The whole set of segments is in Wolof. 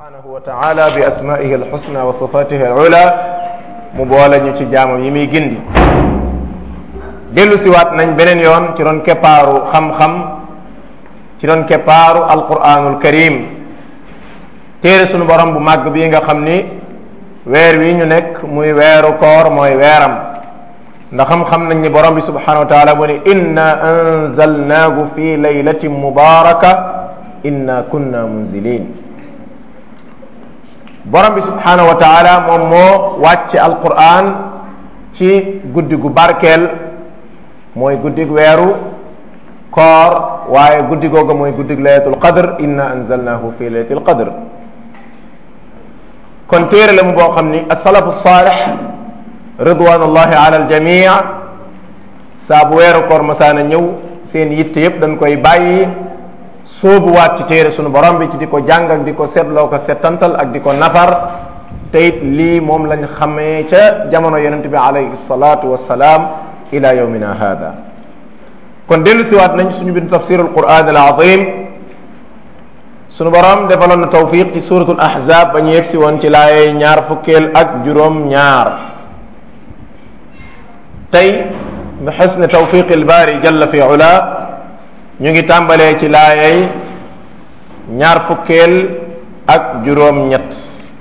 subhanahu wa taala bi asmaihi alxusna wa sifatihi alula mu boole ñu ci jaamam yi muy gindi dellu siwaat nañ beneen yoon ci doon keppaaru xam-xam ci doon keppaaru alquranul karim téere sunu borom bu màgg bii nga xam ni weer wi ñu nekk muy weeru koor mooy weeram ndax xam-xam nañ ni borom bi subhanahu wa taala mu ni inna anzalnaahu fi laylatin mubaraka inna kunna munzilin borom bi subhanahu wa taala moom moo wàcce alquran ci guddi gu barkeel mooy guddig weeru koor waaye guddi googa mooy guddig laylatul qadr inna anzalnahu fi laylatil qadr kon téere la mu boo xam ni asalafu saalix ridwanullahi ala aljamii saa bu weeru koor masaana ñëw seen yitte yépp dañ koy bàyyi sóobuwaat ci téere sunu borom bi ci di ko jàng ak di ko seetloo ko settantal ak di ko nafar te it lii moom lañ xamee ca jamono yonente bi alayhi salaatu wassalaam ila yawmina hada kon dellu siwaat nañ suñu bindu tafsirul quran al azim sunu borom defaloon na tawfiq ci suratul ahzab ba ñu yegsi woon ci laayey ñaar fukkeel ak juróom ñaar tey bi xusne tawfiq al baari jalla fi ula ñu ngi tàmbalee ci laayey ñaar fukkeel ak juróom ñett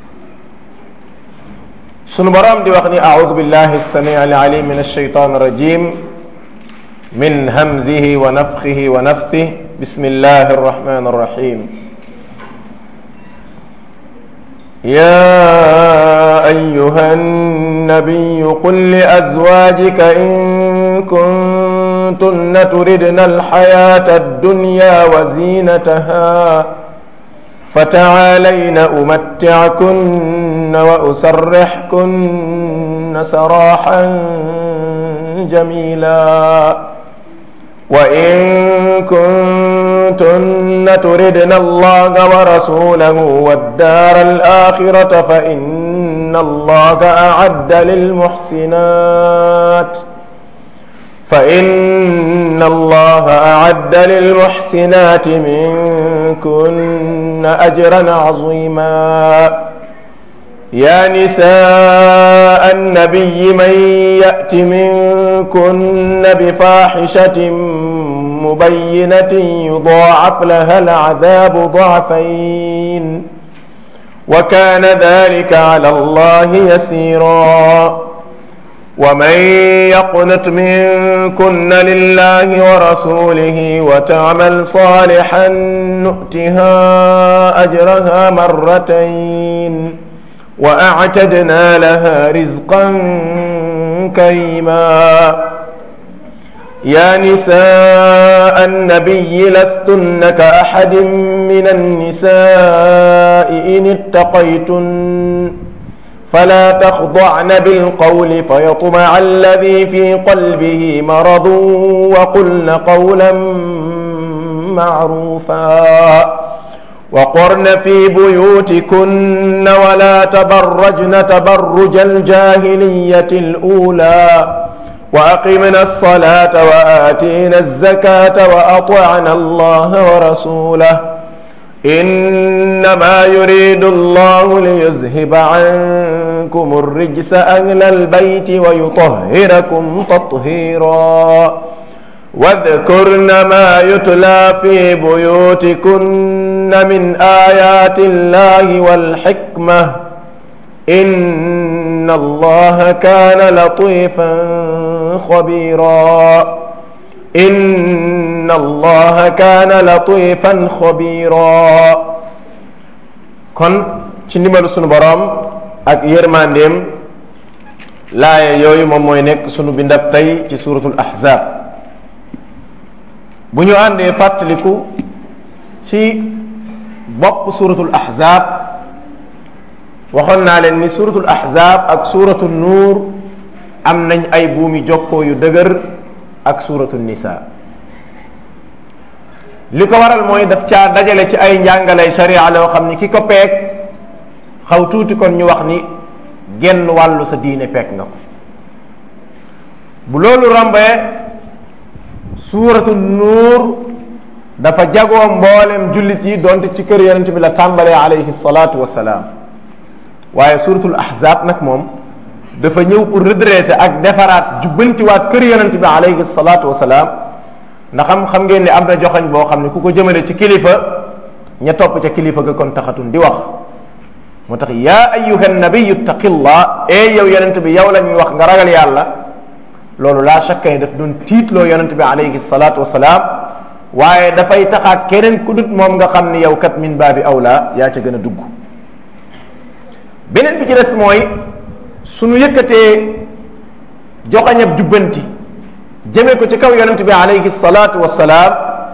sunu boroom di wax ni audu billahi alsami alalim min alshaytan arrajim min hamzihi wa nafxihi wa nafthih bismillahi arrahmani arrahim يا أيها النبي قل لأزواجك إن كنتن تردن الحياة الدنيا وزينتها فتعالين أمتعكن وأسرحكن سراحا جميلا وإن كنتن تردن الله ورسوله والدار الآخرة فإن الله أعد للمحسنات فإن الله أعد للمحسنات منكن أجرا عظيما يا نساء النبي من يأت منكن بفاحشة مبينة يضاعف لها العذاب ضعفين وكان ذلك على الله يسيرا ومن يقنت منكن لله ورسوله وتعمل صالحا نؤتها اجرها مرتين واعتدنا لها رزقا كريما يا نساء النبي لستن كاحد من النساء ان اتقيتن فلا تخضعن بالقول فيطمع الذي في قلبه مرض وقلن قولا معروفا وقرن في بيوتكن ولا تبرجن تبرج الجاهليه الاولى واقمنا الصلاه واتينا الزكاه واطعنا الله ورسوله انما يريد الله ليذهب عنكم الرجس اهل البيت ويطهركم تطهيرا واذكرن ما يتلى في بيوتكن من ايات الله والحكمه ان الله كان لطيفا خبيرا inna allaha kaana latifan xabira kon ci ndimbalu sunu boroom ak yërmandeem laaya yooyu moom mooy nekk sunu bindab tey ci suratul ahzab bu ñu àndee fàttaliku ci bopp suratul ahzab waxoon naa leen ni suratul ahzab ak suratul nuur am nañ ay buumi jokkoo yu dëgër ak suratu nisa li ko waral mooy daf caa dajale ci ay njàngalay sharia loo xam ni ki ko peeg xaw tuuti kon ñu wax ni genn wàllu sa diine peeg nga ko bu loolu rombee suuratu nuur dafa jagoo mboolem jullit yi donte ci kër yonent bi la tàmbalee alayhi salaatu wasalaam waaye suratul ahzab nag moom dafa ñëw pour redresser ak defaraat jubbantiwaat kër yonent bi alayhi salaatu wasalaam ndax xam xam ngeen ne am na joxañ boo xam ne ku ko jëmale ci kilifa ña topp ca kilifa ga kon taxatun di wax moo tax yaa ayuha nabiyu taqillah e yow yonent bi yow la ñuy wax nga ragal yàlla loolu laa shakka ni daf doon tiitloo yonent bi alayhi salaatu wasalaam waaye dafay taxaat keneen ku dut moom nga xam ni yow kat min baabi awla yaa ca gën a dugg beneen bi ci des mooy suñu yëkkatee joxañab jubbanti jëme ko ci kaw yonent bi alayhi salaatu wasalaam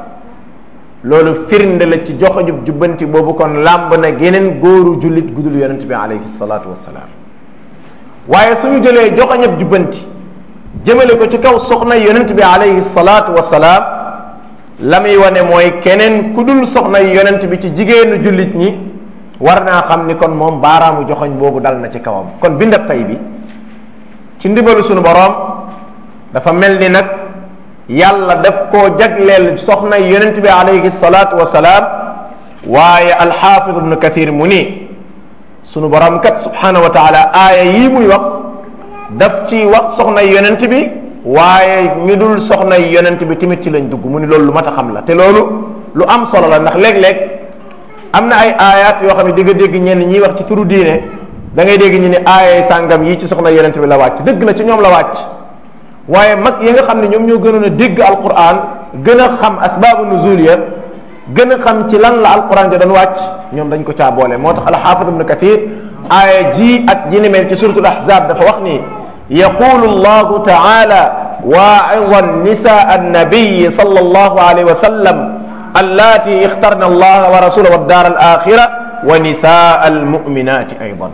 loolu firnde la ci joxañub jubbanti boobu kon làmb na geneen góoru jullit gudul yonent bi alayhi salaatu wasalaam waaye suñu jëlee joxañab jubbanti jëmale ko ci kaw soxna yonent bi alayhi salaatu wasalaam la muy wane mooy keneen ku dul soxna yonent bi ci jigéenu jullit ñi war naa xam ni kon moom baaraamu joxoñ boobu dal na ci kawam kon bindab tay bi ci ndibalu sunu boroom dafa mel ni nag yàlla daf koo jagleel soxna yonent bi alayhi salaatu wasalaam waaye alxaafid ibnu kathir mu ni sunu boroom kat subhanahu wa taala aaya yii muy wax daf ci wax soxna yonent bi waaye ñu dul soxna yonent bi tamit ci lañ dugg mu ni loolu lu mat a xam la te loolu lu am solo la ndax léeg-léeg am na ay aayaat yoo xam ne di nga dégg ñenn ñiy wax ci turu diine da ngay dégg ñu ni aaya sàngam yii ci soxna yonent bi la wàcc dëgg la ci ñoom la wàcc waaye mag yi nga xam ne ñoom ñoo gënoon a dégg alquran gën a xam asbaabu nuzul ya gën a xam ci lan la alquran ja doon wàcc ñoom dañ ko caa boole moo tax alxaafid ibnu kathir aaya ji ak ji ni mel ci suratul ahzab dafa wax ni yaqulu allahu taala waa'idan nisaa annabiyi sallallahu alayhi wa sallam allati ixtarna allaha wa rasulahu wa daar al axira wa nisaa al muminati aydan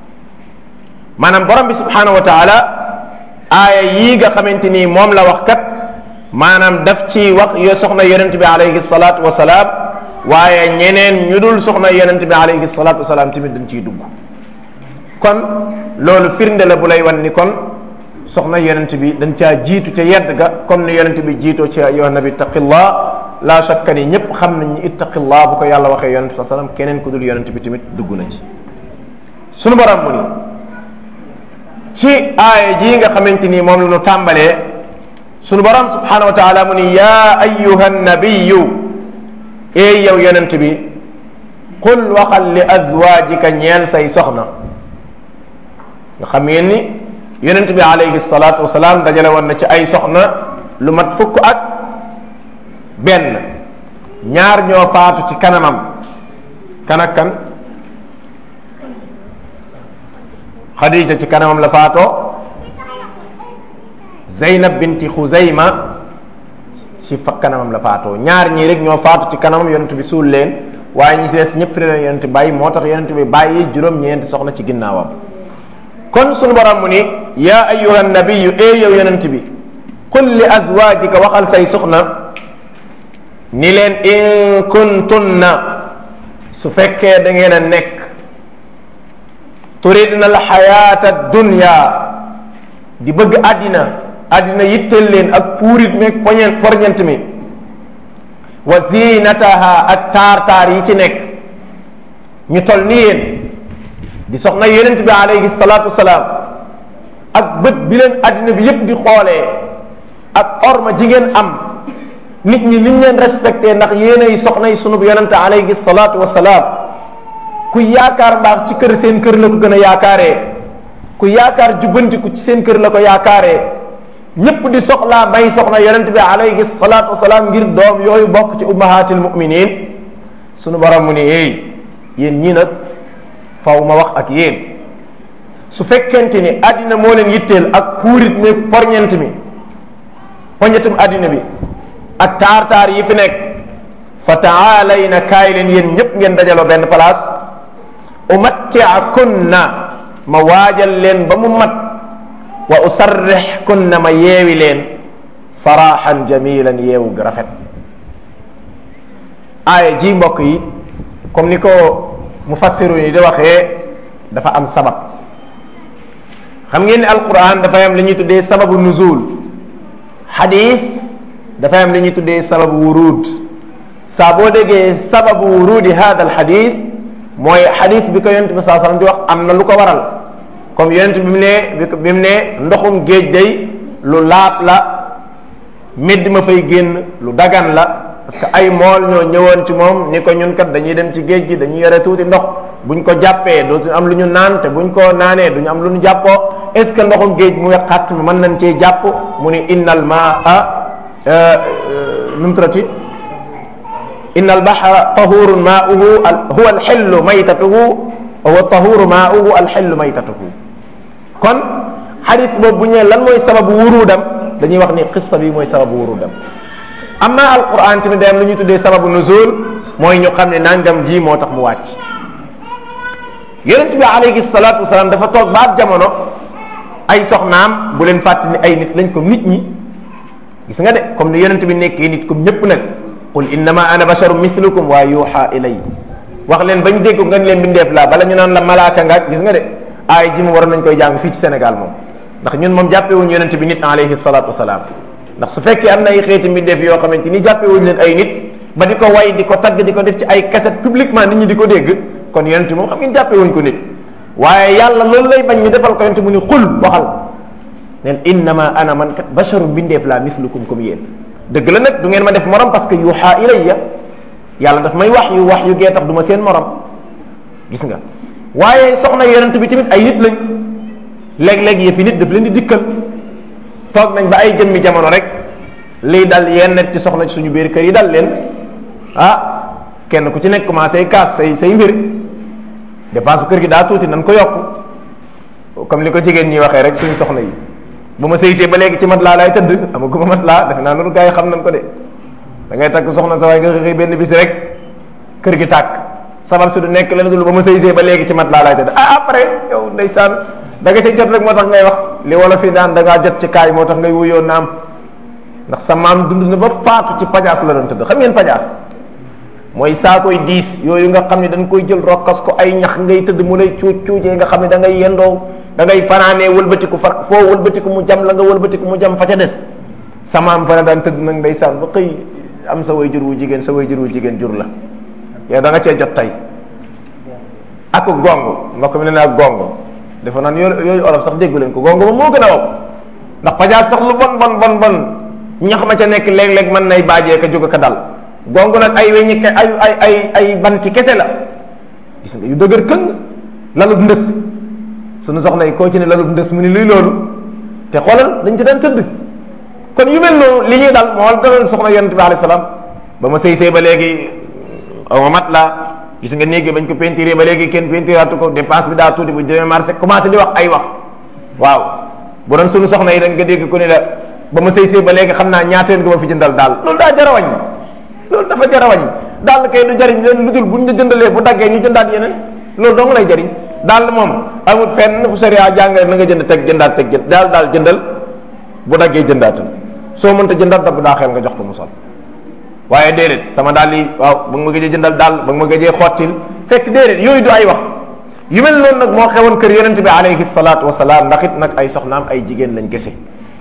maanaam borom bi subhanahu wa taala aaya yii nga xamante ni moom la wax kat maanaam daf ci wax yo soxna yonent bi alayhi salaatu wasalaam waaye ñeneen ñu dul soxna yonent bi alayhi salaatu wasalaam tamit dañ ciy dugg kon loolu firnde la bu lay wan ni kon soxna yonent bi dañ caa jiitu ca yedd ga comme ni yonent bi jiitoo ci ayyuha nabi ittaqillah la shakka ni ñëpp xam nañ ni ittaqillah bu ko yàlla waxee yonent bi sallam keneen ku dul yonent bi tamit dugg na ci sunu borom mu ni ci aaya jii nga xamante ni moom la ñu tàmbalee sunu borom subhanahu wa taala mu ni yaa ayyuha nabiyu eey yow yonent bi qul waxal li azwaajika ñeel say soxna nga xam ngeen ni yonent bi alayhi salaatu wasalaam dajale woon na ci ay soxna lu mat fukk ak benn ñaar ñoo faatu ci kanamam kan ak kan Khadija ci kanamam la faatoo Zeynab binti Xuzayma ci fa kanamam la faatoo ñaar ñii rek ñoo faatu ci kanamam yonent bi suul leen waaye ñi ci des ñëpp fi leen yonent bàyyi moo tax yonent bi bàyyi juróom-ñeenti soxna ci ginnaawam kon sunu borom mu ni yaa ayyuha nabiyu ee yow yonent bi qul li azwaajika waxal say soxna ni leen in kuntunna su fekkee da ngeen a nekk turidna alxayaata dunya di bëgg àddina àddina yitteel leen ak puurit meeg poñent porñent mi wa zinataha ak taar-taar yi ci nekk ñu tol ni yéen di soxna yonent bi alayhi salaatu wasalaam ak bët bi leen àddina bi yépp di xoolee ak orma ji ngeen am nit ñi niñ leen respecté ndax yéenay soxna yi sunub yonente alayhi salaatu wasalaam ku yaakaar mbaax ci kër seen kër la ko gën a yaakaaree ku yaakaar jubbantiku ci seen kër la ko yaakaaree ñépp di soxlaa may soxna yonent bi alayhi salaatu wasalaam ngir doom yooyu bokk ci ummahatil muminin sunu borom mu ni éey yéen ñii nag faw ma wax ak yéen su fekkente ni àddina moo leen yitteel ak puurit mi porñent mi poñetum àddina bi ak taar-taar yi fi nekk fa taalayna kaay leen yéen ñëpp ngeen dajaloo benn place umattiakunna ma waajal leen ba mu mat wa usarrix kunna ma yeewi leen saraxan jamilan yeewu gu rafet aaya ji mbokk yi comme ni ko mufassiru yi di waxee dafa am sabab xam ngeen ni alquran dafay am li ñuy tuddee sababu nuzul xadis dafay am li ñuy tuddee sababu wurud saa boo déggee sababu wurudi hada al xadis mooy xadis bi ko yonent bi saa sallam di wax am na lu ko waral comme yonent bi mu ne bi mu ne ndoxum géej day lu laab la medd ma fay génn lu dagan la parce que ay mool ñoo ñëwoon ci moom ni ko ñun kat dañuy dem ci géej gi dañuy yore tuuti ndox buñ ko jàppee dootu am lu ñu naan te buñ ko naanee duñu am lu ñu jàppoo est ce que ndoxum géej mu xat mi mën nañ cee jàpp mu ni innal maa nu mu turati inna albahra tahurun maauhu huwa alxillu maytatuhu wa huwa tahuru maauhu alxillu maytatuhu kon xadis boobu bu ñëwee lan mooy sababu wurudam dañuy wax ni qissa bi mooy sababu wurudam amma alquran tamit day am lu ñuy tuddee sababu nuzul mooy ñu xam ne nangam ji moo tax mu wàcc yonent bi alayhi salatu wasalaam dafa toog baat jamono ay soxnaam bu leen fàtte ni ay nit lañ ko nit ñi gis nga de comme ni yonent bi nekkee nit comme ñëpp nag qul innama ana basharum mislukum waa yuuxa ilay wax leen bañ dégg nga leen bindeef laa bala ñu naan la malaaka nga gis nga de aay ji mu war nañ koy jàng fii ci Sénégal moom ndax ñun moom jàppewuñ yonent bi nit alayhi salatu wasalaam ndax su fekkee am na ay xeeti mbindeef yoo xamante ni jàppewuñ leen ay nit ba di ko way di ko tagg di ko def ci ay cassette publiquement nit ñi di ko dégg kon yonent moom xam ngeen jàppewuñ ko nit waaye yàlla loolu lay bañ ñu defal ko yonent mu ni xul waxal neen innama ana man kat basharu mbindeef laa mislukum comme yéen dëgg la nag du ngeen ma def morom parce que yuuxa ilayya yàlla daf may wax yu wax yu gee tax du ma seen morom gis nga waaye soxna yonent bi tamit ay nit lañ léeg-léeg yi fi nit daf leen di dikkal toog nañ ba ay jëmmi jamono rek lii dal yenn ci soxna ci suñu biir kër yi dal leen ah kenn ku ci nekk commencé kaas say say mbir dépense kër gi daa tuuti nan ko yokk comme li ko jigéen ñi waxee rek suñu soxna yi bu ma sëy see ba léegi ci mat laa laay tëdd ama gu ma mat laa defe naa loolu gars yi xam nañ ko de da ngay takk soxna sa waaye nga xëy benn bis rek kër gi tàkk sabab si du nekk leen dul ba ma sëy see ba léegi ci mat laa laay tëdd ah après yow ndeysaan da nga ca jot rek moo tax ngay wax li wala fi daan da ngaa jot ci kaay moo tax ngay wuyoo naam ndax sa maam dund na ba faatu ci pajaas la doon tëdd xam ngeen pajaas mooy saa koy diis yooyu nga xam ne dañ koy jël rokkas ko ay ñax ngay tëdd mu lay cuuj cuujee nga xam ne da ngay yendoo da ngay fanaanee wëlbatiku fa foo wëlbatiku mu jam la nga wëlbatiku mu jam fa ca des sa maam fa la daan tëdd nag ndeysaan ba xëy am sa way jur wu jigéen sa way jur wu jigéen jur la yow da nga cee jot tey ak gong mbokk mi ne naa gong dafa naan yooyu yooyu olof sax déggu leen ko gong ba moo gën a wopp ndax pajaas sax lu bon bon bon bon ñax ma ca nekk léeg-léeg mën nay baajee ka jóg ka dal gong nag ay weñi ke ay ay ay ay banti kese la gis nga yu dëgër këng lalut ndës suñu soxna yi koo ci ne lalut ndës mu ni luy loolu te xoolal dañ ci daan tëdd kon yu mel noonu li ñuy dal moo daloon soxna yonente bi alayhi salaam ba ma sëy sëy ba léegi aw ma mat la gis nga néeg bañ ko peinturé ba léegi kenn peinturaatu ko dépense bi daa tuuti bu demee marché commencé di wax ay wax waaw bu doon suñu soxna yi dañ nga dégg ku ne la ba ma sëy sëy ba léegi xam naa ñaateen nga ma fi jëndal daal loolu daa jar a wàññi loolu dafa jar a wàññi daal kay du jariñ leen lu dul buñ la jëndalee bu daggee ñu jëndaat yeneen loolu dong lay jariñ daal moom amul fenn fu sariya jàngale na nga jënd teg jëndaat teg jënd daal daal jëndal bu daggee jëndaatal soo mënta jëndaat dab daa xel nga jox ko mu sol waaye déedéet sama daal yi waaw ba nga ma gëjee jëndal daal ba nga ma gëjee xottil fekk déedéet yooyu du ay wax yu mel noonu nag moo xewoon kër yonent bi alayhi salaatu wasalaam ndax it nag ay soxnaam ay jigéen lañ gese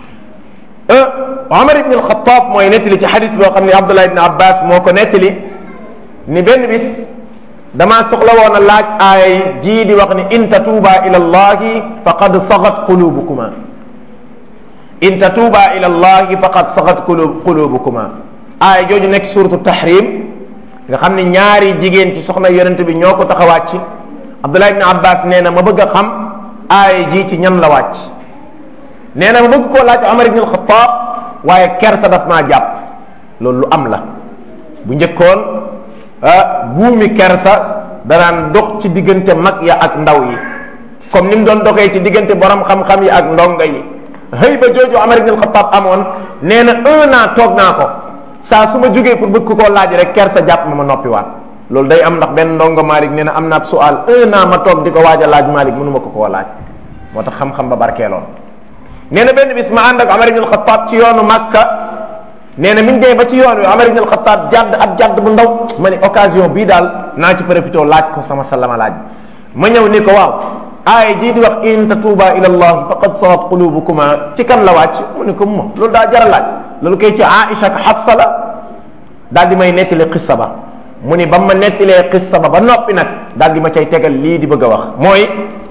Omar ibn al-Khattab mooy nettali ci xadis boo xam ne Abdullah ibn Abbas moo ko nettali ni benn bis damaa soxla woon a laaj aaya jii di wax ni in tatuuba ila allahi faqad sagat qulubukuma in tatuuba ila allahi faqad sagat qulub qulubukuma aaya jooju nekk suratu tahrim nga xam ne ñaari jigéen ci soxna yonent bi ñoo ko tax a wàcc Abdullah ibn Abbas nee na ma bëgg a xam aaya jii ci ñan la wàcc nee na ma bëgg koo laaj Omar ibn al-Khattab waaye kersa daf maa jàpp loolu lu am la bu njëkkoon buumi kersa danaan dox ci diggante mag ya ak ndaw yi comme ni mu doon doxee ci diggante borom xam-xam yi ak ndonga yi xëy ba jooju Omar ibn al-Khattab amoon nee na un an toog naa ko saa su ma jógee pour bëgg koo laaj rek kersa jàpp ma ma noppiwaat loolu day am ndax benn ndongo Malik nee na am naa sual un an ma toog di ko waaj a laaj Malik mënuma ko koo laaj moo tax xam-xam ba barkeeloon nee na benn bis ma ànd ak Omar ibn al-Khattab ci yoonu Makka nee na mi ngi dee ba ci yoon wi Omar ibn al-Khattab jàdd ab jàdd bu ndaw ma ne occasion bii daal naa ci profité laaj ko sama salama laaj ma ñëw ni ko waaw aaya jii di wax in tatuuba ila allah faqad sagat qulubukuma ci kan la wàcc mu ne ko mo loolu daa jar a laaj loolu koy ci Aïcha ak Hafsa la daal di may nettali xissa ba mu ni ba ma nettilee xissa ba ba noppi nag daal di ma cay tegal lii di bëgg a wax mooy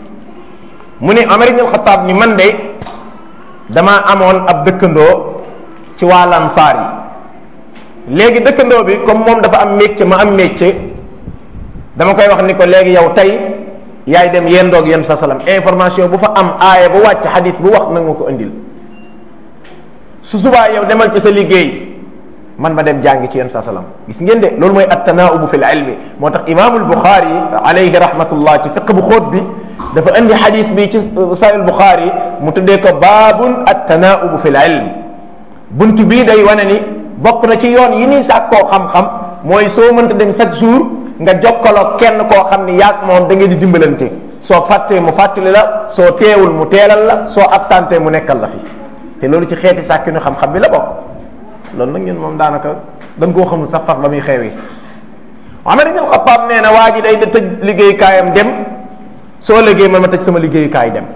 mu ni Omar ibn al-Khattab ni man de damaa amoon ab dëkkandoo ci waa Ansaar yi léegi dëkkandoo bi comme moom dafa am métier ma am métier dama koy wax ni ko léegi yow tey yaay dem yendoog yéen sa salam information bu fa am aaya bu wàcc xadis bu wax nag ma ko indil su subaa yow demal ci sa liggéey man ma dem jàngi ci yéen sa salam gis ngeen de loolu mooy attanaubu fi l ilmi moo tax imaamul buxaari alayhi rahmatullah ci fiq bu xóot bi dafa indi xadis bi ci sahih buxaari mu tuddee ko baabun attanaubu fi l ilm bunt bii day wane ni bokk na ci yoon yi ñuy sàkkoo xam-xam mooy soo mënta dem chaque jour nga jokkaloo kenn koo xam ni yaag moom da ngeen di dimbalante soo fàttee mu fàttali la soo teewul mu teelal la soo absenté mu nekkal la fi te loolu ci xeeti sàkkinu xam-xam bi la bokk loolu nag ñun moom daanaka dañ koo xamul sax faf ba muy xewi Omar ibn Khattab nee na waa ji day da tëj liggéeyukaayam dem soo liggéey man ma tëj sama liggéeyukaay dem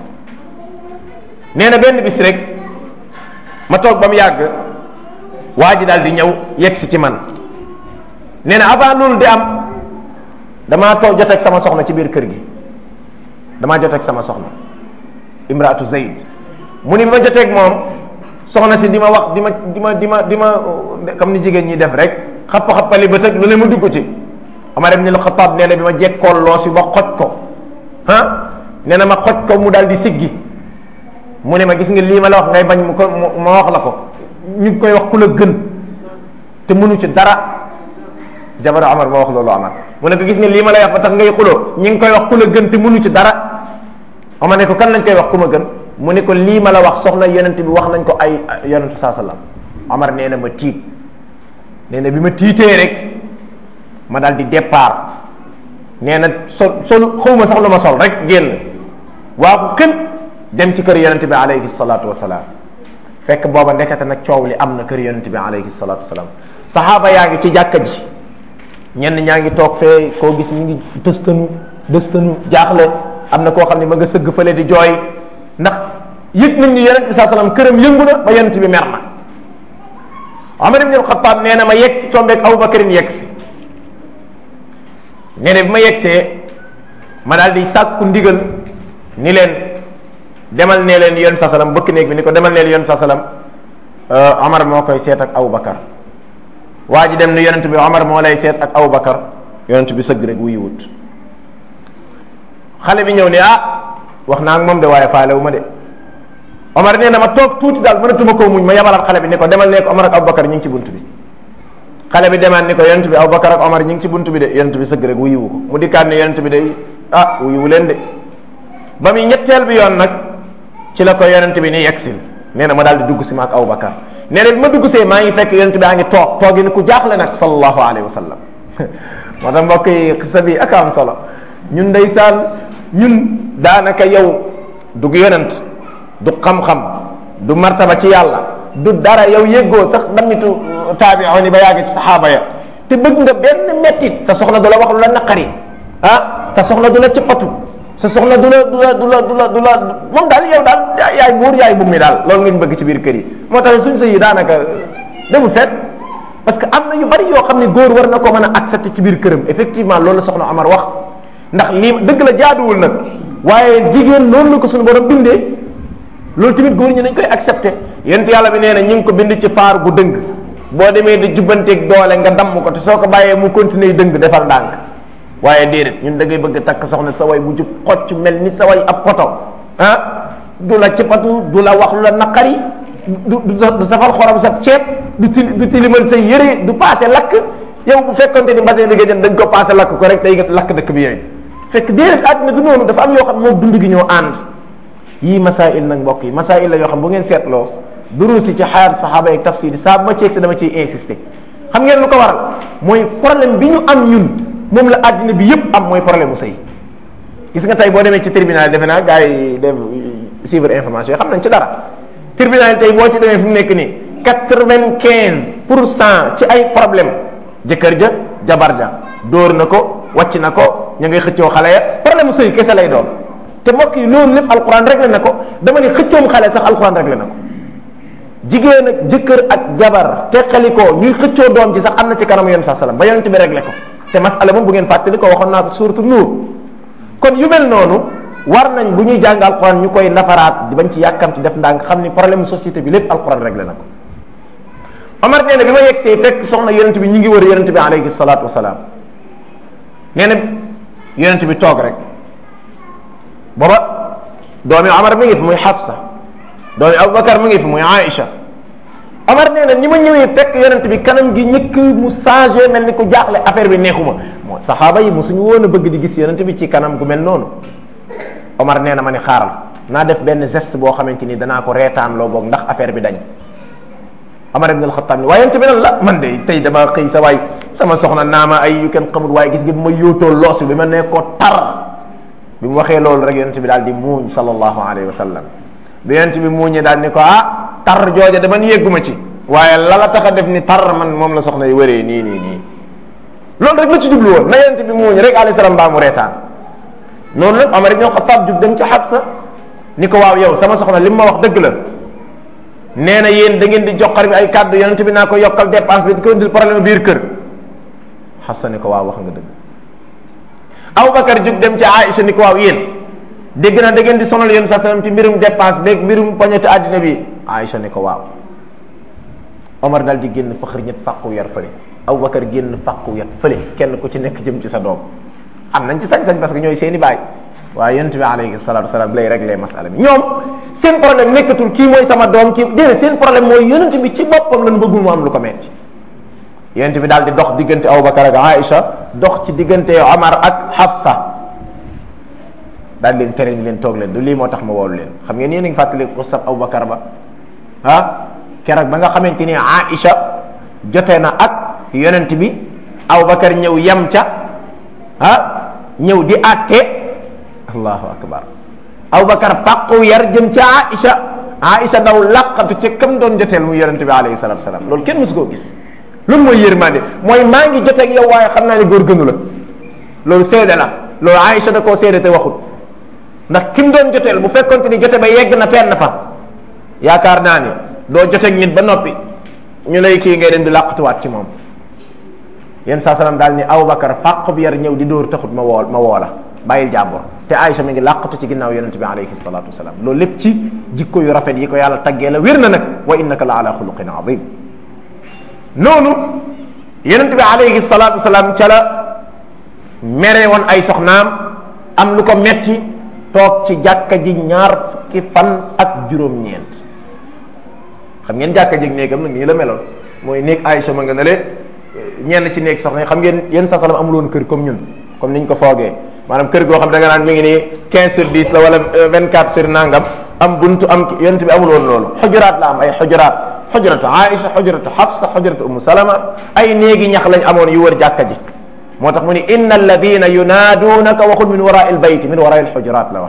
nee na benn bis rek ma toog ba mu yàgg waa ji daal di ñëw yegg si ci man nee na avant loolu di am damaa toog joteeg sama soxna ci biir kër gi damaa joteeg sama soxna imraatu Zayd mu ni ma joteeg moom soxna si di ma wax di ma di ma di ma di ma comme ni jigéen ñi def rek xappa-xappali ba tëg lu ne ma dugg ci Omar ibn al-Khattab nee na bi ma jekkool loosi ba xoj ko ah nee na ma xoj ko mu daal di siggi mu ne ma gis nga lii ma la wax ngay bañ mu ko ma wax la ko ñu ngi koy wax ku la gën te mënu ci dara jabaru Omar ma wax loolu Omar mu ne ko gis nga lii ma lay wax ba tax ngay xuloo ñi ngi koy wax ku la gën te mënu ci dara Omar ne ko kan lañ koy wax ku ma gën mu ne ko lii ma la wax soxna yonent bi wax nañ ko ay yonentu saa sallam Omar nee na ma tiit nee na bi ma tiitee rek ma daal di départ nee na sol sol xawma sax lu ma sol rek génn waa ko xën dem ci kër yonent bi alayhi salaatu wasalaam fekk booba ndekete nag coow li am na kër yonent bi alayhi salaatu wasalaam saxaaba yaa ngi ci jàkka ji ñenn ñaa ngi toog fee koo gis mi ngi dëstanu dëstanu jaaxle am na koo xam ne ma nga sëgg fële di jooy ndax yëg nañ ni yonent bi saa salaam këram yëngu na ba yonent bi mer na Omar ibn al-Khattab nee na ma yegg si tombeeg Abubakarin yegg si nee na bi ma yeggsee ma daal di sàkku ndigal ni leen demal nee leen yonent saa salaam bëkk néeg bi ni ko demal nee leen yonent saa salaam Omar moo koy seet ak Abubakar waa ji dem ni yonent bi Omar moo lay seet ak Abubakar yonent bi sëgg rek wuyu wut xale bi ñëw ne ah wax naa ak moom de waaye faale wu ma de Omar nee na ma toog tuuti daal mënatuma koo muñ ma yabalaat xale bi ni ko demal nee ko Omar ak Abubakar ñu ngi ci bunt bi xale bi demaat ni ko yonent bi Abubakar ak Omar ñu ngi ci bunt bi de yonent bi sëgg rek wuyuwu ko mu dikkaat ne yonent bi de ah wuyuwu leen de ba muy ñetteel bi yoon nag ci la ko yonent bi ni yegsil nee na ma daal di dugg si ma ak Abubakar nee na bi ma dugg see maa ngi fekk yonent bi a ngi toog toogi ni ku jaaxle nag sallallahu alayhi wa sallam moo tax mbokk yi xisa bi ak am solo ñun ndeysaan ñun daanaka yow dug yonent du xam-xam du martaba ci yàlla du dara yow yëggoo sax damitu taabi'oon yi ba yàgg ci saxaaba ya te bëgg nga benn mettit sa soxna du la wax lu la naqari ah sa soxna du la cëppatu sa soxna du la du la du la du la du la moom daal yow daal yaay buur yaay bu mi daal loolu ngeen bëgg ci biir kër yi moo tax suñ sa yi daanaka demul fet parce que am na yu bari yoo xam ne góor war na ko mën a accepter ci biir këram effectivement loolu la soxna Amar wax ndax lii dëgg la jaaduwul nag waaye jigéen loolu la ko suñu borom bindee loolu tamit góor ñi dañ koy accepté yent yàlla bi nee na ñi ngi ko bind ci faar gu dëng boo demee di jubbanteeg doole nga damm ko te soo ko bàyyee mu continuer dëng defal ndànk waaye déedéet ñun da ngay bëgg takk soxna sa way bu jub xocc mel ni sa way ab poto ah du la cëppatu du la wax lu la naqari du du safal xorom sa ceeb du ti du tilimal say yëre du paase lakk yow bu fekkonte ni mbasin bi nga jënd dañ ko paase lakk ko rek day lakk dëkk bi yooyu fekk déedéet àddina du noonu dafa am yoo xam moom dund gi ñoo ànd yii masail nag mbokk yi masail la yoo xam bu ngeen seetloo duruus yi ci xayaat saxaaba yi tafsir yi saa bu ma ceeg si dama ciy insister xam ngeen lu ko waral mooy problème bi ñu am ñun moom la àddina bi yëpp am mooy problème mu sëy gis nga tey boo demee ci tribunal defe naa gars yi def suivre information yi xam nañ ci dara tribunal tey boo ci demee fu mu nekk nii quatre-vingt-quinze pour cent ci ay problème jëkkër ja jabar ja dóor na ko wàcc na ko ñu ngay xëccoo xale ya problème mu sëy kese lay doon te mbokk yi loolu lépp alquran réglé na ko dama ne xëccoom xale sax alquran réglé na ko jigéen ak jëkkër ak jabar teqalikoo ñuy xëccoo doom ji sax am na ci kanamu yonent saa sallam ba yonent bi réglé ko te masala moom bu ngeen fàttali ko waxoon naa ko suuratu nuur kon yu mel noonu war nañ bu ñuy jàng alquran ñu koy nafaraat di bañ ci yàkkamti def ndànk xam ni problème société bi lépp alquran réglé na ko Omar nee na bi ma yegsee fekk soxna yonent bi ñi ngi wër yonent bi alayhi salaatu wasalaam nee na yonent bi toog rek booba doomi Omar mi ngi fi muy Hafsa doomi Aboubacar mi ngi fi muy Aïcha Omar nee na ni ma ñëwee fekk yonent bi kanam gi ñëkk mu changé mel ni ku jaaxle affaire bi neexuma moo saxaaba yi mosuñu woon a bëgg di gis yonent bi ci kanam gu mel noonu Omar nee na ma ni xaaral naa def benn geste boo xamante ni danaa ko reetaan loo boog ndax affaire bi dañ Omar ibn al-Khattab ni waaye yonent bi nan la man de tey dama xëy sa waay sama soxna naama ay yu kenn xamul waaye gis nga bi ma yóotoo loosu bi ma ne ko tar bi mu waxee loolu rek yonent bi daal di muuñ sallallahu alayhi wa sallam bi yonent bi muuñee daal ni ko ah tar jooja de man yégguma ci waaye la la tax a def ni tar man moom la soxna yi wëree nii nii nii loolu rek la ci jublu woon na yonent bi muuñ rek alayhi salaam baa mu reetaan noonu nag Omar ibn Khattab jug dem ci Hafsa ni ko waaw yow sama soxna li mu ma wax dëgg la nee na yéen da ngeen di joxar bi ay kàddu yonent bi naa ko yokkal dépense bi di ko indil problème biir kër Hafsa ni ko waaw wax nga dëgg Aboubacar jug dem ci Aïcha ni ko waaw yéen dégg na da ngeen di sonal yéen sa sallam ci mbirum dépense beeg mbirum poñeti àddina bi Aïcha ni ko waaw Omar daal di génn faxar ñett fàqu yar fële Aboubacar génn fàqu yat fële kenn ku ci nekk jëm ci sa doom am nañ ci sañ-sañ parce que ñooy seeni baay waaye yonent bi alayhi salatu wasalaam lay réglé masala bi ñoom seen problème nekkatul kii mooy sama doom kii déedéet seen problème mooy yonent bi ci boppam lan bëggul mu am lu ko metti yonent bi daal di dox diggante Aboubacar ak Aïcha dox ci diggante Omar ak Hafsa daal leen tere ni leen toog leen du lii moo tax ma woolu leen xam ngeen yéen a ngi fàttali ko sab Aboubacar ba ah keroog ba nga xamante ni Aïcha jote na ak yonent bi Aboubacar ñëw yem ca ah ñëw di àtte allahu akbar Aboubacar fàqu yar jëm ca Aïcha Aïcha daw laqatu ca kam doon joteel mu yonent bi alayhi salatu wasalaam loolu kenn mësu koo gis loolu mooy yërmande mooy maa ngi joteeg yow waaye xam naa ne góor gënu la loolu seede la loolu Aïcha da koo seede te waxut ndax kim doon joteel bu fekkonte ni jote ba yegg na fenn fa yaakaar naa ni doo joteeg nit ba noppi ñu lay kii ngay dem di làqatuwaat ci moom yéen saa salaam daal ni Aboubacar fàq bi yar ñëw di dóor taxut ma woo ma woo la bàyyil jàmbur te Aïcha mi ngi làqatu ci ginnaaw yonente bi alayhi salatu wasalaam loolu lépp ci jikko yu rafet yi ko yàlla taggee la wér na nag wa innaka la ala xuluqin azim noonu yonente bi alayhi salatu wasalaam ca la mere woon ay soxnaam am lu ko metti toog ci jàkka ji ñaar fukki fan ak juróom-ñeent xam ngeen jàkka ji néegam nag nii la meloon mooy néeg Aïcha ma nga ne leen ñenn ci néeg soxna yi xam ngeen yéen sa salam amul woon kër comme ñun comme niñ ko foogee maanaam kër goo xam da nga naan mi ngi nii 15 sur 10 la wala 24 sur nangam am buntu am yonent bi amul woon loolu xujuraat la am ay xujuraat xujuratu Aïcha xujuratu Hafsa xujuratu Umu Salama ay néegi ñax lañ amoon yu wër jàkka ji moo tax mu ni inna alladina yunaaduunaka waxul min waraa il bayti min waraa il xujuraat la wax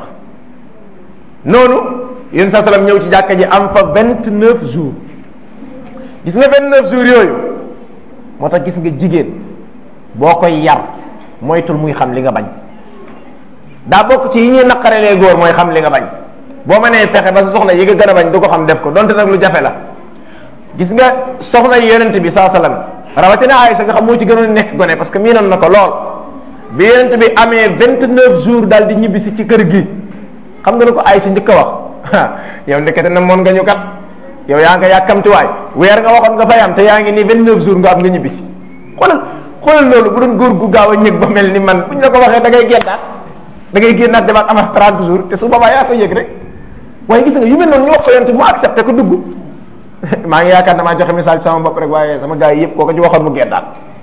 noonu yéen sa salam ñëw ci jàkka ji am fa 29 jours gis nga 29 jours yooyu moo tax gis nga jigéen boo koy yar moytul muy xam li nga bañ daa bokk ci yi ñuy naqarelee góor mooy xam li nga bañ boo mënee fexe ba sa soxna yi nga gën a bañ du ko xam def ko donte nag lu jafe la gis nga soxna yi yonent bi saa sallam rawatina Aïcha nga xam moo ci gënoon nekk gone parce que miinoon na ko lool bi yonent bi amee 29 jours daal di ñibbisi ci kër gi xam nga ne ko Aïcha njëkk a wax yow ndekete na moon nga ñu kat yow yaa nga yàkkamtiwaay weer nga waxoon nga fay am te yaa ngi nii 29 jours nga am nga ñibbisi xoolal xoolal loolu bu doon góor gu gaaw a ñëg ba mel ni man buñ la ko waxee da ngay génnaat da ngay génnaat demaat amaat 30 jours te su boobaa yaa fa yëg rek waaye gis nga yu mel noonu ñu wax ko yonent mu accepté ko dugg maa ngi yaakaar damaa joxe message sama bopp rek waaye sama gars yi yëpp koo ko ci waxoon mu génnaat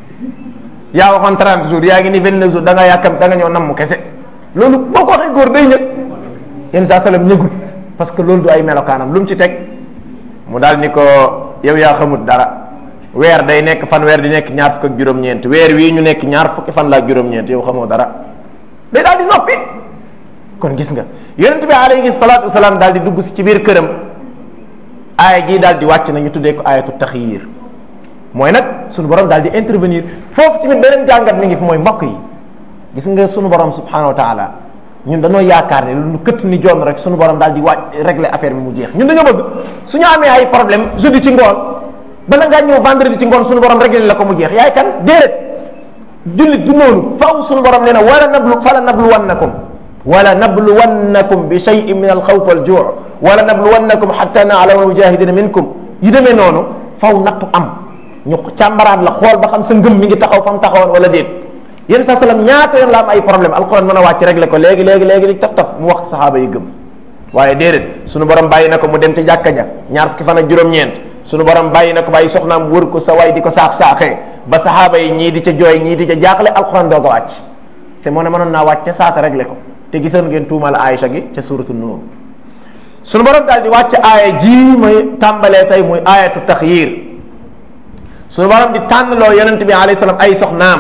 yaa waxoon 30 jours yaa ngi ni 29 jours da nga yàkkam da nga ñëw nam mu kese loolu boo ko waxee góor day ñëg yenn saa salam ñëgut parce que loolu du ay melokaanam lu mu ci teg mu daal ni ko yow yaa xamut dara weer day nekk fan weer di nekk ñaar fukk ak juróom-ñeent weer wii ñu nekk ñaar fukki fan laa juróom-ñeent yow xamoo dara day daal di noppi kon gis nga yonent bi alayhi salaatu wasalaam daal di dugg si ci biir këram aaya jii daal di wàcc na ñu tuddee ko ayatu taxyir mooy nag sunu borom daal di intervenir foofu tamit beneen jàngat mi ngi fi mooy mbokk yi gis nga sunu borom subhanahu wa taala ñun dañoo yaakaar ne lu këtt ni jonn rek suñu borom daal di waaj régler affaire bi mu jeex ñun dañoo bëgg suñu amee ay problème jeudi ci ngoon bala ngaa ñëw vendredi ci ngoon suñu borom régler la ko mu jeex yaay kan déedéet jullit du noonu faw suñu borom nee na wala nablu fala nabluwannakum wala nabluwannakum bi shay'in min alxawf wal juu wala nabluwannakum xatta naalama almujahidina minkum yi demee noonu faw nattu am ñu càmbaraat la xool ba xam sa ngëm mi ngi taxaw fa mu taxawoon wala déet yéen sa salaam ñaata yoon la am ay problème alquran mën a wàcc réglé ko léegi léegi léegi li taf taf mu wax saxaaba yi gëm waaye déedéet suñu borom bàyyi na ko mu dem ca jàkka ja ñaar fukki fan ak juróom-ñeent suñu borom bàyyi na ko bàyyi soxnaam wër ko sa way di ko saax saaxee ba saxaaba yi ñii di ca jooy ñii di ca jaaxle alquran doog a wàcc te moo ne mënoon naa wàcc ca saasa réglé ko te gisoon ngeen tuumal Aïcha gi ca suratu nuur suñu borom daal di wàcc aaya ji muy tàmbalee tey muy aayatu taxyir suñu borom di tànnloo yonent bi alayhi salaam ay soxnaam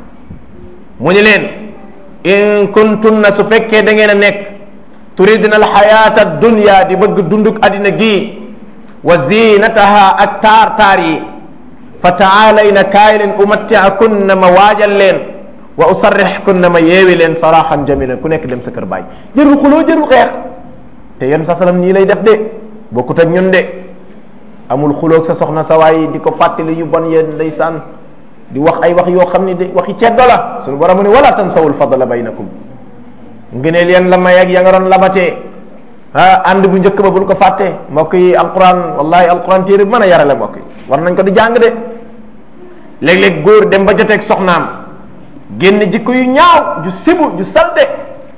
mu ni leen in kuntunna su fekkee da ngeen a nekk turidna alxayata dunya di bëgg dunduk addina gii wa zinataha ak taar taar yi fa taalayna kaay leen umattiakunna ma waajal leen wa usarrixkunna ma yeewi leen saraxan jamilan ku nekk dem sa kër baay jërul xuloo jërul xeex te yéen sa salam nii lay def de bokkut ak ñun de amul xuloog sa soxna sa waay di ko fàttali yu bon yéen ndeysaan di wax ay wax yoo xam ne de waxi ceddo la suñu borom ne wala tansawul fadla baynakum ngëneel yan la may ak ya nga doon labatee ah ànd bu njëkk ba bul ko fàtte mbokk yi alquran wallahi alquran téere bu mën a yarale mbokk yi war nañ ko di jàng de léeg-léeg góor dem ba joteeg soxnaam génn jikko yu ñaaw ju sibu ju salte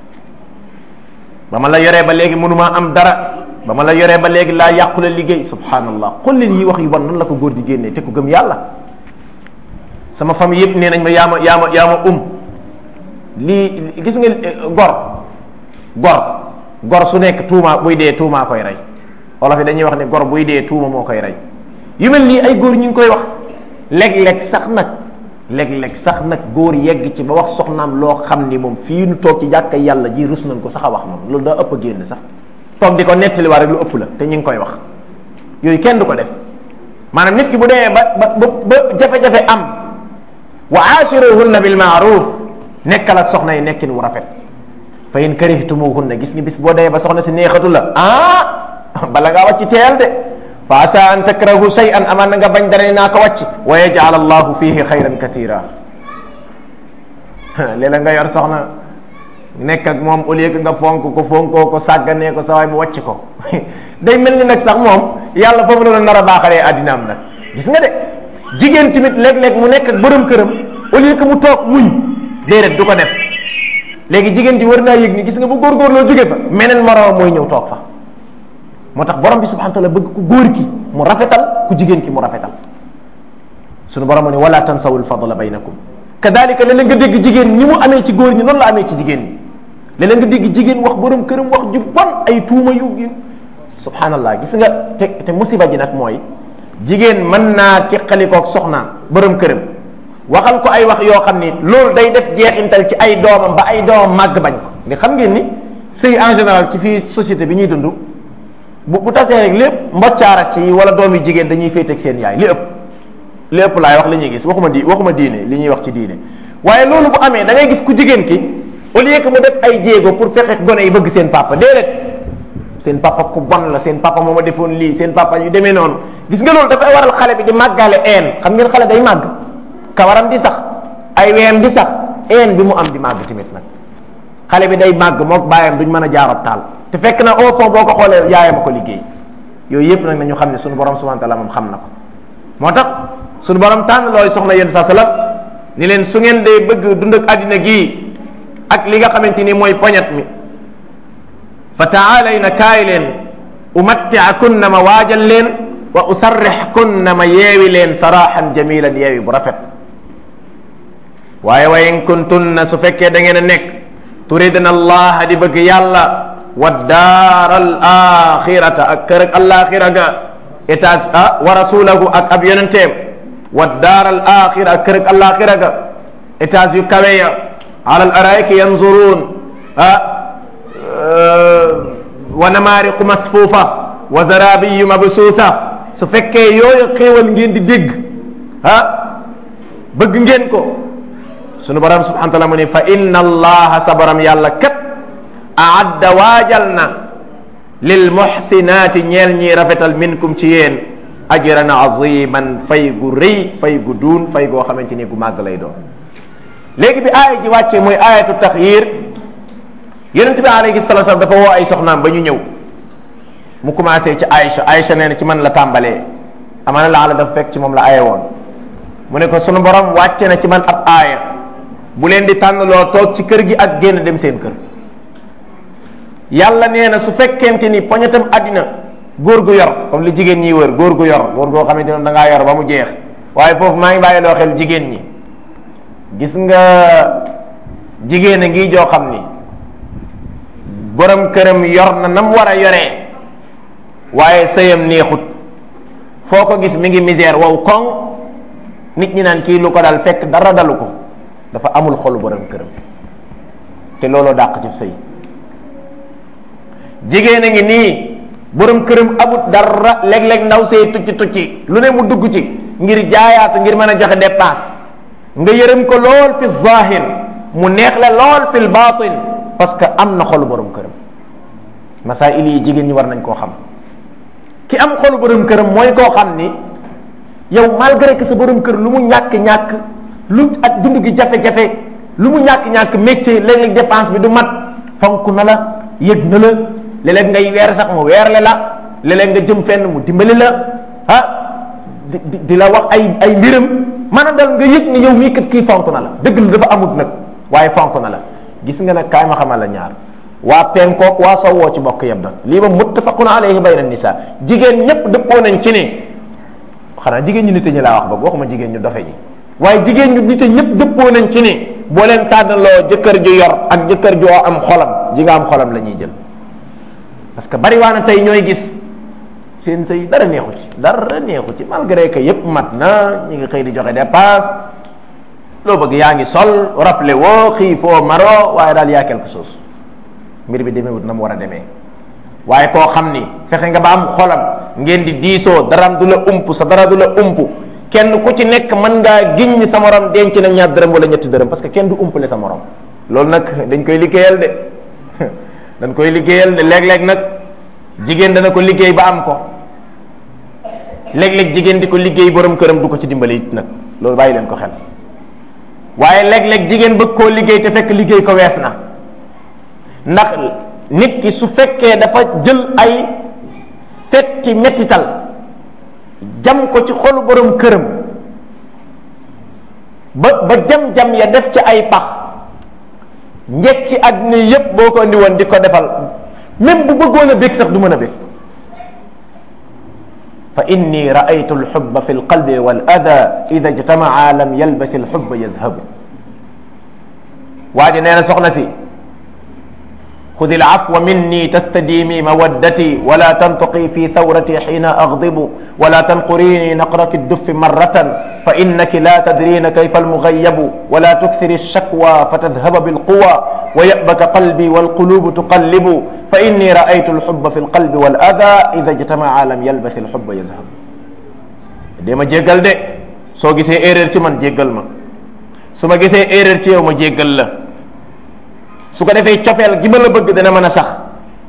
ba ma la yoree ba léegi mënumaa am dara ba ma la yoree ba léegi laa yàqule liggéey subhanallah xool leen yi wax yu bon nan la ko góor di génnee te ku gëm yàlla sama famille yëpp nee nañ ma yaa ma yaa ma yaa ma um lii gis nga gor gor gor su nekk tuuma buy dee tuumaa koy rey olof yi dañuy wax ne gor buy dee tuuma moo koy rey yu mel nii ay góor ñu ngi koy wax léeg-léeg sax nag léeg-léeg sax nag góor yegg ci ba wax soxnaam loo xam ni moom fii nu toog ci jàkka yàlla ji rus nañ ko sax a wax moom loolu daa ëpp a génn sax toog di ko nettali waa rek lu ëpp la te ñu ngi koy wax yooyu kenn du ko def maanaam nit ki bu demee ba ba ba jafe-jafe am wa aashiruhunna bil maaruf nekkal ak soxna yi nekkin wu rafet fa in karihtumuhunna gis nga bis boo demee ba soxna si neexatu la ah bala ngaa wàcc teel de fa asa an takrahu shay'an amaan na nga bañ dara naa ko wàcc wa yaj'al allahu fihi xayran kathira léeg-léeg nga yor soxna nekk ak moom au lieu que nga fonk ko fonkoo ko sàgganee ko sa waay mu wàcc ko day mel ni nag sax moom yàlla foofu la nar a baaxalee addinaam nag gis nga de jigéen tamit léeg-léeg mu nekk ak borom këram au lieu que mu toog muñ déedéet du ko def léegi jigéen ji war naa yëg ni gis nga bu góorgóorloo jóge fa meneen moroom mooy ñëw toog fa moo tax borom bi subhanahu wa taala bëgg ku góor ki mu rafetal ku jigéen ki mu rafetal sunu borom mu ne wala tansawul fadla baynakum kadalika léeg-léeg nga dégg jigéen ni mu amee ci góor ñi noonu la amee ci jigéen ñi léeg-léeg nga dégg jigéen wax borom këram wax ju bon ay tuuma yu yu subhanallah gis nga te te musiba ji nag mooy jigéen mën naa ci xalikoog soxnaam borom këram waxal ko ay wax yoo xam ni loolu day def jeexintal ci ay doomam ba ay doomam màgg bañ ko ni xam ngeen ni sëy en général ci fii société bi ñuy dund bu bu tasee rek lépp mboccaara ci wala doom yi jigéen dañuy féeteeg seen yaay li ëpp li ëpp laay wax la ñuy gis waxuma di waxuma diine li ñuy wax ci diine waaye loolu bu amee da ngay gis ku jigéen ki au lieu que mu def ay jéego pour fexe gone yi bëgg seen papa déedéet seen papa ku bon la seen papa moo ma defoon lii seen papa yu demee noonu gis nga loolu dafay waral xale bi di màggaale een xam ngeen xale day màgg kawaram di sax ay weyam di sax een bi mu am di màgg tamit nag xale bi day màgg mook baayam duñ mën a jaarab taal te fekk na au fond boo ko xoolee yaayam a ko liggéey yooyu yëpp nag nañu xam ne suñu borom subhanahu wa taala moom xam na ko moo tax suñu borom tànn looy soxna yéen sa salam ni leen su ngeen dee bëgg dund ak àddina gii ak li nga xamante ni mooy poñat mi fa taalayna kaay leen umattiakunna ma waajal leen wa usarrixkunna ma yeewi leen saraxan jamilan yeewi bu rafet waaye wa in kuntunna su fekkee da ngeen a nekk turidna allaha di bëgg yàlla wa daar al axirata ak kër ak alaxira ga étage ah wa rasulahu ak ab yonenteem wa daar al axira ak kër ak alaxira ga étage yu kawe ya ala al araiki yanzurun ah wa namaariqu masfuufa wa zarabiyu mabsuuta su fekkee yooyu xéewal ngeen di dégg ah bëgg ngeen ko sunu borom subhanahu wa taala mu ne fa inna allaha sa borom yàlla kat aadda waajal na lil muxsinaati ñeel ñiy rafetal minkum ci yéen ajran aziman fay gu rëy fay gu duun fay goo xamante ni gu màgg lay doon léegi bi aaya ji wàccee mooy aayatu taxyir yonent bi alayhi salatu wasallam dafa woo ay soxnaam ba ñu ñëw mu commencé ci Aïcha Aïcha nee na ci man la tàmbalee amaana la ala dafa fekk ci moom la aaye woon mu ne ko sunu borom wàcce na ci man ab aaya bu leen di tànn loo toog ci kër gi ak génn dem seen kër yàlla nee na su fekkente ni poñetam àddina góor gu yor comme li jigéen ñi wër góor gu yor góor goo xamante ne da ngaa yor ba mu jeex waaye foofu maa ngi bàyyi loo xel jigéen ñi gis nga jigéen a ngi joo xam ni borom këram yor na nam war a yoree waaye sëyam neexut foo ko gis mi ngi misère wow koŋ nit ñi naan kii lu ko dal fekk dara dalu ko dafa amul xolu borom këram te looloo dàq ci sëy jigéen a ngi nii borom këram amut dara léeg-léeg ndaw sëy tucci tucci lu ne mu dugg ci ngir jaayaatu ngir mën a joxe dépense nga yërëm ko lool fi zahir mu neex la lool fil batin parce que am na xolu borom këram masail yi jigéen ñi war nañ koo xam ki am xolu borom këram mooy koo xam ni yow malgré que sa borom kër lu mu ñàkk-ñàkk lu ak dund gi jafe-jafe lu mu ñàkk-ñàkk métier léeg-léeg dépense bi du mat fonk na la yëg na la léeg-léeg ngay weer sax mu weerle la léeg-léeg nga jëm fenn mu dimbali la ah di di la wax ay ay mbiram maanaam dal nga yëg ni yow mii kat kii fonk na la dëgg la dafa amut nag waaye fonk na la gis nga nag kaay ma xamal la ñaar waa penkook waa sowwoo ci bokk yeb da lii ba muttafaqun alayhi bayna nisa jigéen ñépp dëppoo nañ ci ni xanaa jigéen ñu nite ñi laa wax boog waxuma jigéen ñu dofe ñi waaye jigéen ñu nite ñépp dëppoo nañ ci ni boo leen tànnaloo jëkkër ju yor ak jëkkër joo am xolam ji nga am xolam la ñuy jël parce que bari waa na tey ñooy gis seen sëy dara neexu ci dara neexu ci malgré que yépp mat na ñi ngi xëy di joxe dépasse loo bëgg yaa ngi sol rafle woo xiifoo maro waaye daal yaa quelque chose mbir bi demewut na mu war a demee waaye koo xam ni fexe nga ba am xolam ngeen di diisoo daraam du la ump sa dara du la ump kenn ku ci nekk mën ngaa giñ ni sa morom denc na ñaar dërëm wala ñetti dërëm parce que kenn du umpale sa morom loolu nag dañ koy liggéeyal de dañ koy liggéeyal de léeg-léeg nag jigéen dana ko liggéey ba am ko léeg-léeg jigéen di ko liggéey borom këram du ko ci dimbali it nag loolu bàyyi leen ko xel waaye léeg-léeg jigéen bëgg koo liggéey te fekk liggéey ko wees na ndax nit ki su fekkee dafa jël ay fetti mettital jam ko ci xolu borom këram ba ba jam-jam ya def ci ay pax njekki àddina yépp boo ko andi woon di ko defal même bu bëggoon a bég sax du mën a bég fa inni raaytu alxubba fi lqalbi wal ada ida ijtamaa lam yalbath alxubba yazhabu waa ji nee na soxna si خذ العفو مني تستديمي مودتي ولا تنطقي في ثورتي حين أغضب ولا تنقريني نقرة الدف مرة فإنك لا تدرين كيف المغيب ولا تكثر الشكوى فتذهب بالقوى ويأبك قلبي والقلوب تقلب فإني رأيت الحب في القلب والأذى إذا اجتمع لم يلبث الحب يذهب ديما جيغل دي سو غيسي ايرور تي من جيغل ما سوما غيسي ايرور تي يوم جيغل لا su ko defee cofeel gi ma la bëgg dana mën a sax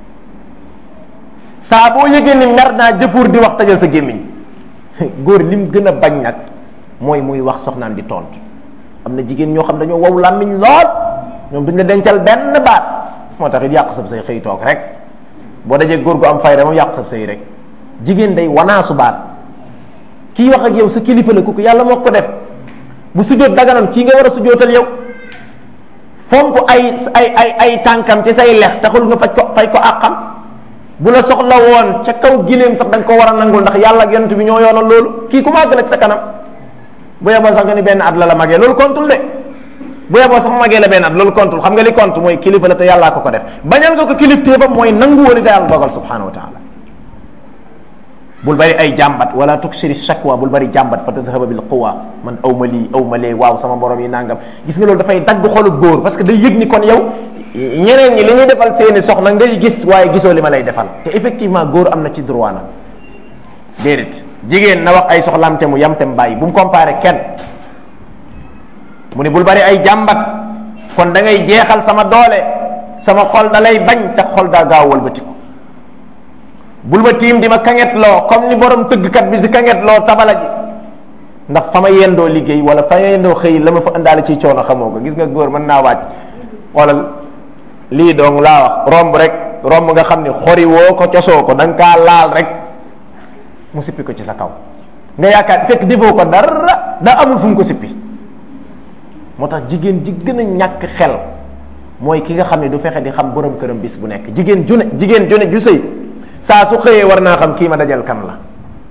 saa boo yëgee ni mer naa jëfuur di wax tajal sa gémmiñ góor lim gën a bañ nag mooy muy wax soxnaam di tontu am na jigéen ñoo xam dañoo wow làmmiñ lool ñoom duñ la dencal benn baat moo tax it yàq sab say xëy toog rek boo dajee góor gu am fayda moom yàq sab say rek jigéen day wanaasu baat kii wax ak yow sa kilifa la ku ko yàlla moo ko def bu sujjóot daganoon kii nga war a sujjóotal yow fomp ay ay ay ay tànkam ci say lex taxul nga faj ko fay ko àqam bu la soxla woon ca kaw gileem sax da nga ko war a nangul ndax yàlla ak yonent bi ñoo yoonal loolu kii ku màgg nag sa kanam bu yeboo sax nga ni benn at la la magee loolu kontul de bu yeboo sax magee la benn at loolu kontul xam nga li kont mooy kilifa la te yàllaa ko ko def bañal nga ko kilifteefam mooy nangu woon te yàlla dogal subhanahu wa taala bul bari ay jàmbat wala tuksiri shakwa bul bari jàmbat fa tadhaba bil quwa man aw ma lii aw ma lee waaw sama borom yi nangam gis nga loolu dafay dagg xolu góor parce que day yëg ni kon yow ñeneen ñi li ñuy defal seeni soxna ngay gis waaye gisoo li ma lay defal te effectivement góor am na ci droit na déedéet jigéen na wax ay soxlaam te mu yam te mu bàyyi bu mu comparé kenn mu ne bul bari ay jàmbat kon da ngay jeexal sama doole sama xol da lay bañ te xol daa gaaw walbati ko bul ma tiim di ma kanget loo comme ni borom tëggkat bi di kanget loo tabala ji ndax fa ma yendoo liggéey wala fa ma yendoo xëy la ma fa indaale ci coono xamoo ko gis nga góor mën naa wàcc xoolal lii dong laa wax romb rek romb nga xam ni xori woo ko cosoo ko da nga kaa laal rek mu sippi ko ci sa kaw nga yaakaar fekk defoo ko dara daa amul fu mu ko sippi moo tax jigéen ji gën a ñàkk xel mooy ki nga xam ne du fexe di xam borom këram bis bu nekk jigéen ju ne jigéen ju ne ju sëy saa su xëyee war naa xam kii ma dajal kan la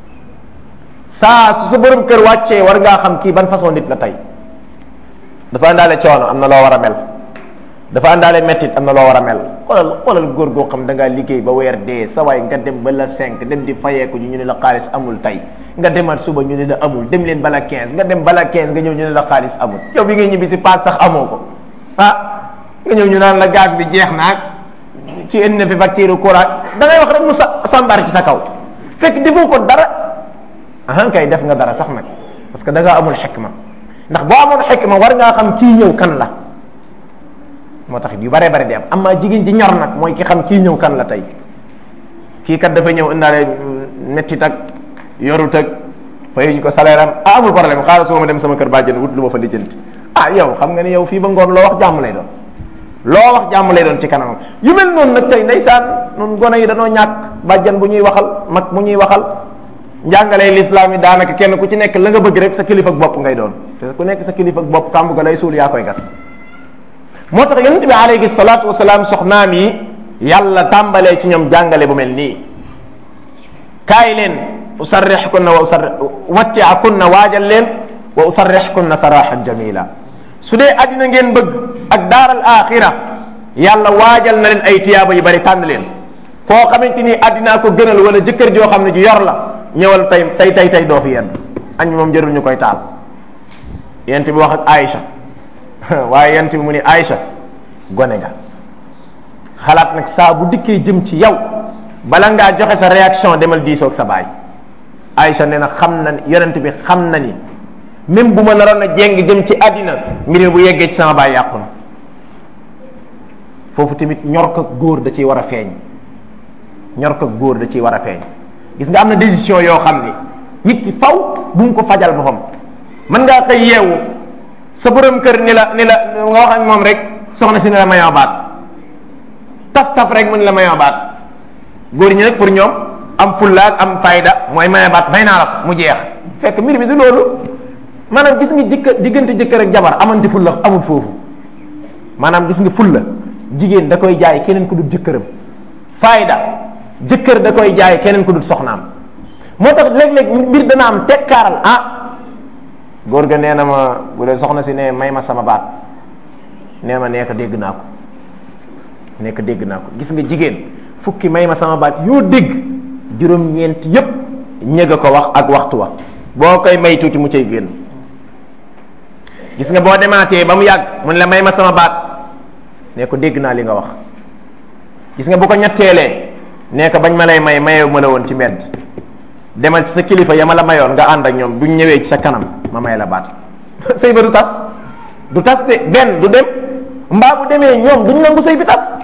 saa su sa borom kër wàccee war ngaa xam kii ban façon nit la tey dafa àndaale coono am na loo war a mel dafa àndaale mettit am na loo war a mel xoolal xoolal góor goo xam da ngaa liggéey ba weer dee sa waay nga dem ba la cinq dem di fayeeku ñu ne la xaalis amul tey nga demaat suba ñu ne la amul dem leen bala quinze nga dem bala quinze nga ñëw ñu ne la xaalis amul yow bi ngay ñibbi si paas sax amoo ko ah nga ñëw ñu naan la gaz bi jeex naag ci indi na fi facture courant da ngay wax rek mu sa sambar ci sa kaw fekk defoo ko dara ahan kay def nga dara sax nag parce que da ngaa amul xikma ndax boo amoon xikma war ngaa xam kii ñëw kan la moo tax yu bare bare di am amaa jigéen ji ñor nag mooy ki xam kii ñëw kan la tey kii kat dafa ñëw indaale mettit ak yorut ak fayuñ ko salaire am ah amul problème xaaral soo ma dem sama kër bàjjen wut lu ma fa lijjanti ah yow xam nga ni yow fii ba ngoon loo wax jàmm lay doon loo wax jàmm lay doon ci kanamam yu mel noonu nag tey ndeysaan noonu gone yi danoo ñàkk bàjjan bu ñuy waxal mag mu ñuy waxal njàngalee lislaam yi daanaka kenn ku ci nekk la nga bëgg rek sa kilifa ak bopp ngay doon te ku nekk sa kilifa ak bopp kàmb ga lay suul yaa koy gas moo tax yonent bi alayhi salaatu wasalaam soxnaam yi yàlla tàmbalee ci ñoom jàngale bu mel nii kaay leen usarrix kunna wa usarrix wattia kunna waajal leen wa usarrix kunna saraxan jamila su dee addina ngeen bëgg ak daaral axira yàlla waajal na leen ay tiyaaba yu bari tànn leen koo xamante ni addinaa ko gënal wala jëkkër joo xam ne ju yor la ñëwal tey tey tey tey doo fi yenn añ moom jërul ñu koy taal yent bi wax ak Aïcha waaye yent bi mu ni Aïcha gone nga xalaat nag saa bu dikkee jëm ci yow bala ngaa joxe sa réaction demal diisoog sa baay Aïcha nee na xam na yonent bi xam na ni même bu ma naroon a jéng jëm ci àddina mbir mi bu yeggee ci sama baay yàqu na foofu tamit ñor ko góor da ciy war a feeñ ñor ko góor da ciy war a feeñ gis nga am na décision yoo xam ni nit ki faw bu mu ko fajal boppam mën ngaa xëy yeewu sa borom kër ni la ni la nga wax ak moom rek soxna si ne la mayoo baat taf taf rek mu ni la mayoo baat góor ñi nag pour ñoom am fulla ak am fayda mooy mayoo baat may naa la ko mu jeex fekk mbir bi du loolu maanaam gis nga jëkkër diggante jëkkër ak jabar amante fulla amul foofu maanaam gis nga fulla jigéen da koy jaay keneen ku dul jëkkëram fayda jëkkër da koy jaay keneen ku dul soxnaam moo tax léeg-léeg mbir dana am tekkaaral ah góor ga nee na ma bu dee soxna si ne may ma sama baat nee ma nekk dégg naa ko nekk dégg naa ko gis nga jigéen fukki may ma sama baat yoo dégg juróom-ñeent yépp ñëg a ko wax ak waxtu wa boo koy may tuuti mu cay génn gis nga boo demaatee ba mu yàgg mun la may ma sama baat ne ko dégg naa li nga wax gis nga bu ko ñetteelee nee ko bañ ma lay may mayewu ma la woon ci mbedd demal ci sa kilifa ya ma la mayoon nga ànd ak ñoom buñ ñëwee ci sa kanam ma may la baat sëy ba du tas du tas de benn du dem mbaa bu demee ñoom duñ nangu sëy bi tas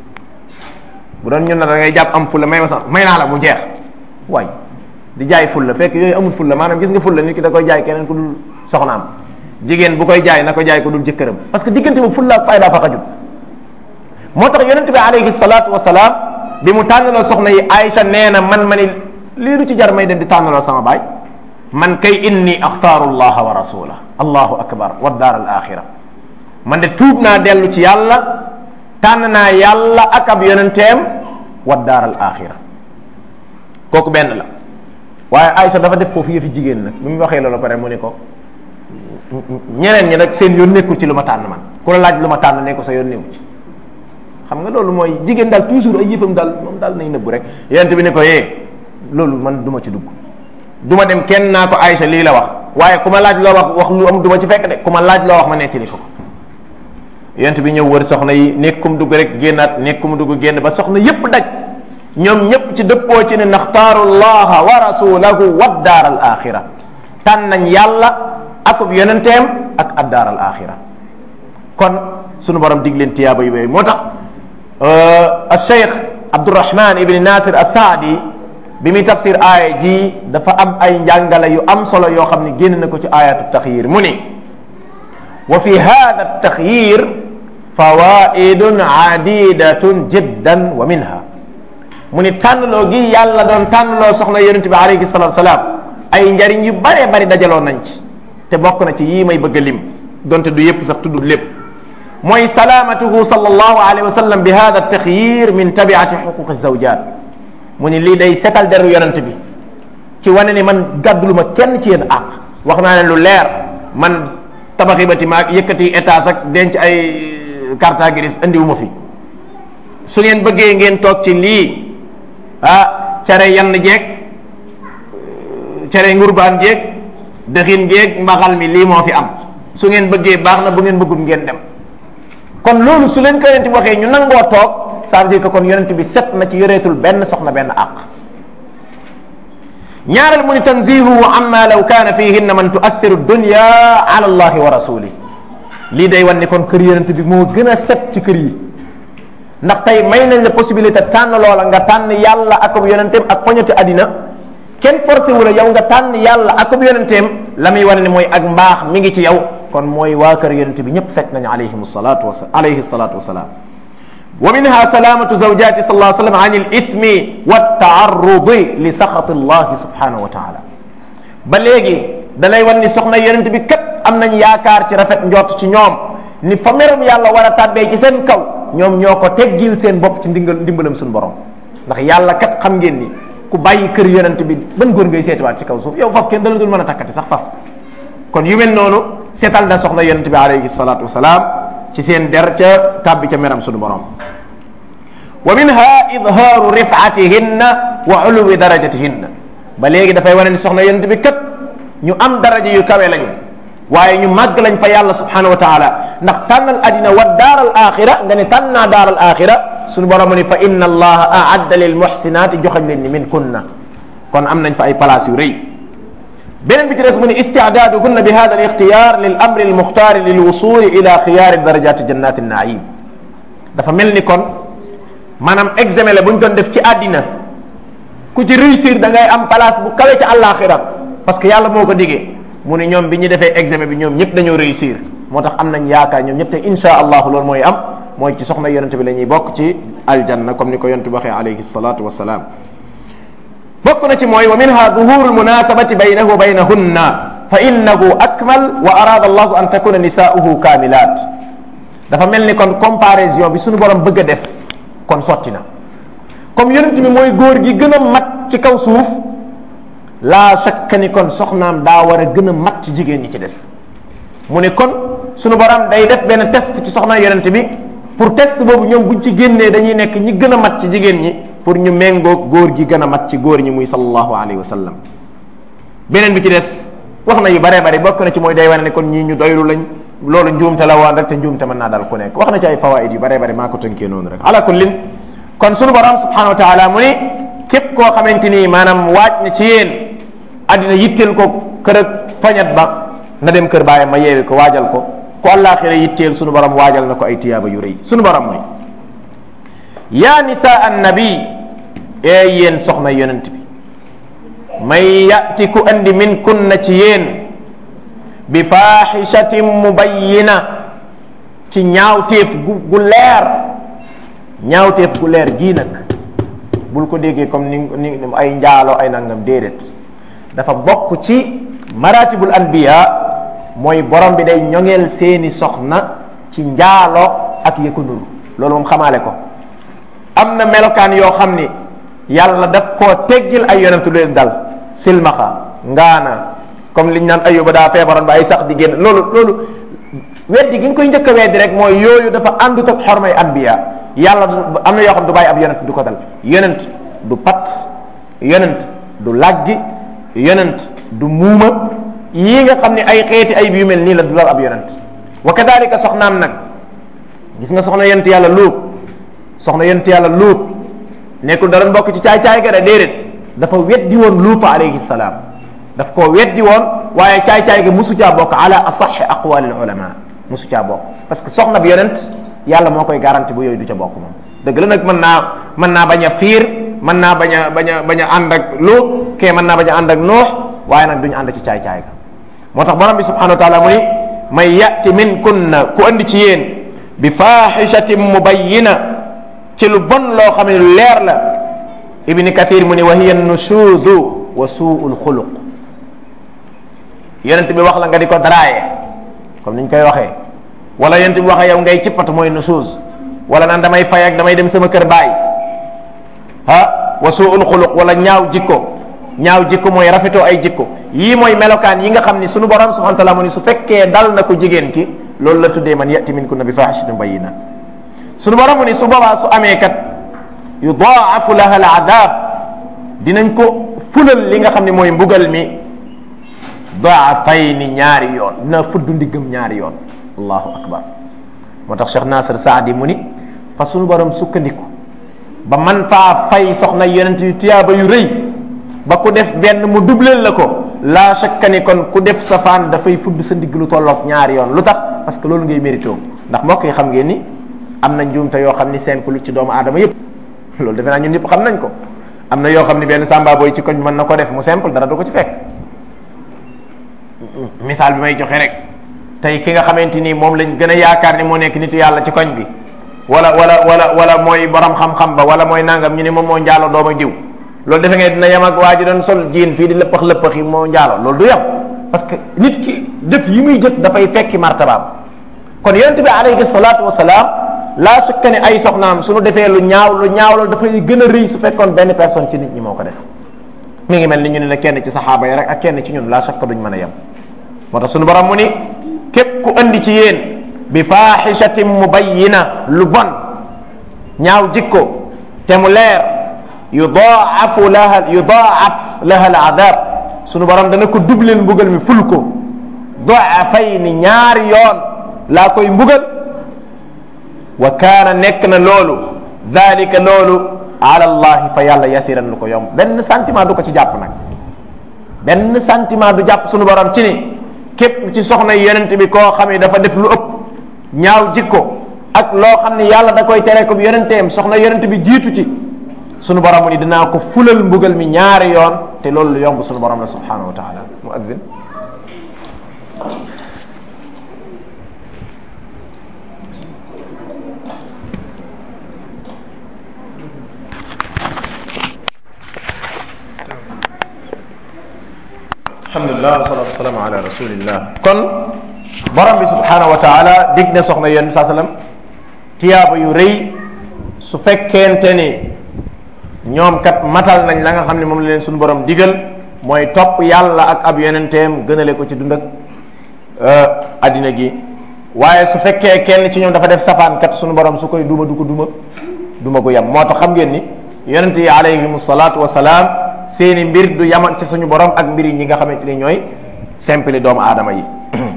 bu doon ñun na da ngay jàpp am fulla may ma sax may naa la mu jeex waay di jaay fulla fekk yooyu amul fulla maanaam gis nga fulla nit ki da koy jaay keneen ku dul soxnaam jigéen bu koy jaay na ko jaay ko dul jëkkëram parce que diggante bu fulla ak fayda fa xajut moo tax yonente bi alayhi salaatu wasalaam bi mu tànnaloo soxna yi Aïcha nee na man ma ni lii du ci jar may dem di tànnaloo sama baay man kay inni axtaaru allaha wa rasula allahu akbar wa daar al axira man de tuub naa dellu ci yàlla tànn naa yàlla ak ab yonenteem wa daar al axira kooku benn la waaye Aïcha dafa def foofu yëfi jigéen nag bi mu waxee loolu pare mu ni ko ñeneen ñi nag seen yoon nekkul ci lu ma tànn man ku la laaj lu ma tànn ne ko sa yoon nekku ci xam nga loolu mooy jigéen daal toujours ay yëfam daal moom daal nay nëbbu rek yonent bi ne ko yee loolu man du ma ci dugg du ma dem kenn naa ko Aïcha lii la wax waaye ku ma laaj loo wax wax lu am du ma ci fekk de ku ma laaj loo wax ma nettali ko ko yonent bi ñëw wër soxna yi nekkum dugg rek génnaat nekkum dugg génn ba soxna yépp daj ñoom ñépp ci dëppoo ci ne naxtaaru llaha wa rasulahu wa daar al axira tànn nañ yàlla akub yonenteem ak ad daar al axira kon sunu borom dig leen tiyaaba yu bëri moo tax al cheikh abdurahman ibni nasir assaadi bi muy tafsir aaya ji dafa am ay njàngale yu am solo yoo xam ne génn na ko ci ayatu taxyir mu ni wa fi hada taxyir fawaidun adidatun jiddan wa minha mu ni tànnloo gi yàlla doon tànnloo soxna yonent bi alayhi salatu salaam ay njariñ yu bare bari dajaloo nañ ci te bokk na ci yii may bëgg a lim donte du yépp sax tuddul lépp mooy salaamatuhu sallallahu alayhi wa sallam bi hada taxyir min tabiati xuquqi zawjat mu ni lii day setal deru yonent bi ci wane ni man gàddulu ma kenn ci yéen àq wax naa ne lu leer man tabaxi bâtiment yëkkati étage ak denc ay carte grise andiwu ma fi su ngeen bëggee ngeen toog ci lii ah cere yann jeeg cere ngurbaan jeeg dëxin jeeg mbaxal mi lii moo fi am su ngeen bëggee baax na bu ngeen bëggul ngeen dem kon loolu su leen ko yonent bi waxee ñu nangoo toog ça veut dire que kon yonent bi set na ci yoreetul benn soxna benn àq ñaareel mu ni tanzihuhu amma law kaana fihinna man tuathiru dunya ala allahi wa rasuli lii day wan ni kon kër yonent bi moo gën a set ci kër yi ndax tey may nañ la possibilité tànn loola nga tànn yàlla akub yonenteem ak poñati àddina kenn forcé wu la yow nga tànn yàlla akub yonenteem la muy wane ni mooy ak mbaax mi ngi ci yow kon mooy waa kër yonent bi ñëpp set nañu alayhim salatu wa alayhi salatu wasalaam wa minha salamatu zawjati sallallahu alayhi wa sallam an al ithmi wa taarrudi li saxati allahi subhanahu wa taala ba léegi da lay wan ni soxna yonent bi kat am nañ yaakaar ci rafet njort ci ñoom ni fa merum yàlla war a tàbbee ci seen kaw ñoom ñoo ko teggil seen bopp ci ndingal ndimbalam suñu borom ndax yàlla kat xam ngeen ni ku bàyyi kër yonent bi ban góor ngay seetiwaat ci kaw suuf yow faf kenn dala dul mën a takkati sax faf kon yu mel noonu seetal na soxna yonent bi alayhi salatu wasalaam ci seen der ca tàbbi ca meram suñu borom wa minha idhaaru rifatihinna wa uluwi darajatihinna ba léegi dafay wane ni soxna yonent bi kat ñu am daraja yu kawe lañu waaye ñu màgg lañ fa yàlla subhanahu wa taala ndax tànnal adina wa daaral axira nga ne tànn naa daaral axira suñu borom ni fa inna allaha aadda lil muxsinaati joxañ leen ni min kunna kon am nañ fa ay place yu rëy beneen bi ci des mu ni istiadaaduhunna bi hada al ixtiyar lil amri al muxtaari lil wusuli ila xiyaari darajati jannati naim dafa mel ni kon maanaam examen la bu ñu doon def ci àddina ku ci réussir da ngay am place bu kawe ci àllaaxira parce que yàlla moo ko digee mu ne ñoom bi ñu defee examen bi ñoom ñëpp dañoo réussir moo tax am nañ yaakaar ñoom ñëpp te insha allahu loolu mooy am mooy ci soxna yonente bi la ñuy bokk ci aljanna comme ni ko yonente bi waxee alayhi salatu wasalaam bokk na ci mooy wa minha duhuru lmunasabati baynahu wa baynahunna fa innahu akmal wa arada allahu an takuna nisaauhu kamilat dafa mel ni kon comparaison bi suñu borom bëgg a def kon sotti na comme yonent bi mooy góor gi gën a mat ci kaw suuf laa shakka ni kon soxnaam daa war a gën a mat ci jigéen ñi ci des mu ne kon sunu borom day def benn test ci soxna yonent bi pour test boobu ñoom buñ ci génnee dañuy nekk ñi gën a mat ci jigéen ñi pour ñu méngoog góor gi gën a mat ci góor ñi muy sallallahu alayhi wa sallam beneen bi ci des wax na yu bare bare bokk na ci mooy day wane ne kon ñii ñu doylu lañ loolu njuumte la woon rek te njuumte mën naa dal ku nekk wax na ci ay fawaid yu bare bare maa ko tënkee noonu rek ala kullin kon sunu borom subhanahu wa taala mu ni képp koo xamante ni maanaam waaj na ci yéen addina yitteel ko kër ak poñet ba na dem kër baayam ma yeewi ko waajal ko ku àllaaxira yitteel sunu borom waajal na ko ay tiyaaba yu rëy sunu borom mooy yaa nisaa annabi ee yéen soxna yonent bi may yati ku andi min kunna ci yéen bi faaxishatin mubayyina ci ñaawteef gu gu leer ñaawteef gu leer gii nag bul ko déggee comme ni ni ay njaalo ay nangam déedéet dafa bokk ci maratibul anbiya mooy borom bi day ñoŋeel seeni soxna ci njaalo ak yëkku nuru loolu moom xamaale ko am na melokaan yoo xam ni yàlla daf koo teggil ay yonentu leen dal silmaxa ngaana comme liñ naan ayuba daa feebaroon ba ay sax di génn loolu loolu weddi gi nga koy njëkk a weddi rek mooy yooyu dafa àndut ak xormay anbiya yàlla am na yoo xam du bàyyi ab yonent du ko dal yonent du pat yonent du laggi yonent du muuma yii nga xam ne ay xeeti ay yu mel nii la du dal ab yonent wa kadalika soxnaam nag gis nga soxna yonent yàlla luut soxna yonent yàlla luut nekkul da doon bokk ci caay-caay ga de déedéet dafa weddi woon luuta alayhi salaam daf koo weddi woon waaye caay-caay ga musu caa bokk ala asaxi aqwalil ulama musu caa bokk parce que soxna bi yonent yàlla moo koy garanti bu yooyu du ca bokk moom dëgg la nag mën naa mën naa bañ a fiir mën naa bañ a bañ a bañ a ànd ak lu kee mën naa bañ a ànd ak noox waaye nag duñu ànd ci caay-caay ga moo tax borom bi subhanahu wa taala mu ni may yati min kunna ku andi ci yéen bi fahishatin mubayyina ci lu bon loo xam ne lu leer la ibni kathir mu ni wa hiya nushudu wa suul xuluq yonent bi wax la nga di ko daraaye comme ni ñu koy waxee wala yonent bi waxee yow ngay cippatu mooy nusuuz wala naan damay fay ak damay dem sama kër baay ah wa suul xuluq wala ñaaw jikko ñaaw jikko mooy rafetoo ay jikko yii mooy melokaan yi nga xam ni sunu borom subhanahu wa taala mu ni su fekkee dal na ko jigéen ki loolu la tuddee man yati minkunna bi fahishatin bayyina sunu borom mu ni su boobaa su amee kat yudaafu laha al adab dinañ ko fulal li nga xam ne mooy mbugal mi daafayni ñaari yoon dina fudd ndiggam ñaari yoon allahu akbar moo tax Cheikh Nasir Saadi mu ni fa sunu borom sukkandiku ba man faa fay soxna yonent yu tiyaaba yu rëy ba ku def benn mu dubleel la ko laa shakka ni kon ku def safaan dafay fudd sa ndigg lu tolloog ñaari yoon lu tax parce que loolu ngay mérito ndax mbokk yi xam ngeen ni am na njuumte yoo xam ni simple ci doomu aadama yépp loolu defe naa ñun ñëpp xam nañ ko am na yoo xam ni benn sàmba booy ci koñ mën na ko def mu simple dara du ko ci fekk misaal bi may joxe rek tey ki nga xamante ni moom lañ gën a yaakaar ni moo nekk nitu yàlla ci koñ bi wala wala wala wala mooy borom xam-xam ba wala mooy nangam ñu ne moom moo njaalo dooma diw loolu defe ngeen dina yem ak waa ji doon sol jiin fii di lëppax lëppax yi moo njaalo loolu du yem parce que nit ki jëf yi muy jëf dafay fekki martabaam kon yonente bi alayhi salaatu wasalaam laa sukka ne ay soxnaam suñu defee lu ñaaw lu ñaaw loolu dafay gën a rëy su fekkoon benn personne ci nit ñi moo ko def mi ngi mel ni ñu ne la kenn ci saxaaba yi rek ak kenn ci ñun laa sukka duñ mën a yem moo tax suñu borom mu ni képp ku andi ci yéen bi faaxishatin mubayyina lu bon ñaaw jikko te mu leer yudaafu laha yudaaf laha al adab sunu borom dana ko dubleen mbugal mi ful ko doafayni ñaari yoon laa koy mbugal wa kaana nekk na loolu dalika loolu ala allahi fa yàlla yasiran lu ko yomb benn sentiment du ko ci jàpp nag benn sentiment du jàpp sunu borom ci ni képp ci soxna yonent bi koo xam ne dafa def lu ëpp ñaaw jikko ak loo xam ne yàlla da koy tere ko bi yonenteem soxna yonent bi jiitu ci sunu borom mu ni dinaa ko fulal mbugal mi ñaari yoon te loolu lu yomb sunu borom la subhanahu wa taala muazzin alhamdulilah wasalatu wasalaamu ala rasulillah kon borom bi subhanahu wa taala dig na soxna yonent saa sallam tiyaaba yu rëy su fekkente ni ñoom kat matal nañ la nga xam ne moom la leen suñu borom digal mooy topp yàlla ak ab yonenteem gënale ko ci dund ak addina gi waaye su fekkee kenn ci ñoom dafa def safaan kat suñu borom su koy duma du ko duma duma gu yem moo tax xam ngeen ni yonent yi alayhim salaatu wasalaam seeni mbir du yaman ci suñu borom ak mbir yi ñi nga xamante ni ñooy simple doomu aadama yi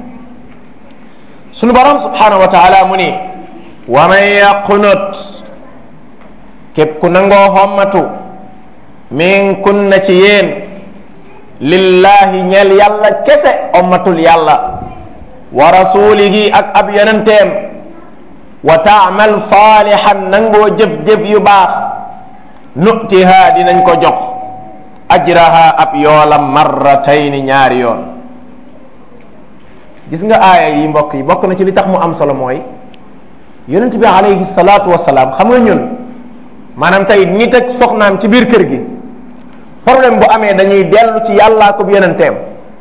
suñu borom subhanahu wa taala mu ni wa man yaqnut képp ku nangoo xommatu min kunna ci yéen lillahi ñeel yàlla kese ommatul yàlla wa rasulihi ak ab yonenteem wa taamal saalihan nangoo jëf-jëf yu baax nutiha dinañ ko jox ajraha ab yoolam marratayni ñaari yoon gis nga aaya yi mbokk yi bokk na ci li tax mu am solo mooy yonent bi alayhi salaatu wasalaam xam nga ñun maanaam tey nit ak soxnaam ci biir kër gi problème bu amee dañuy dellu ci yàllaa ko yonenteem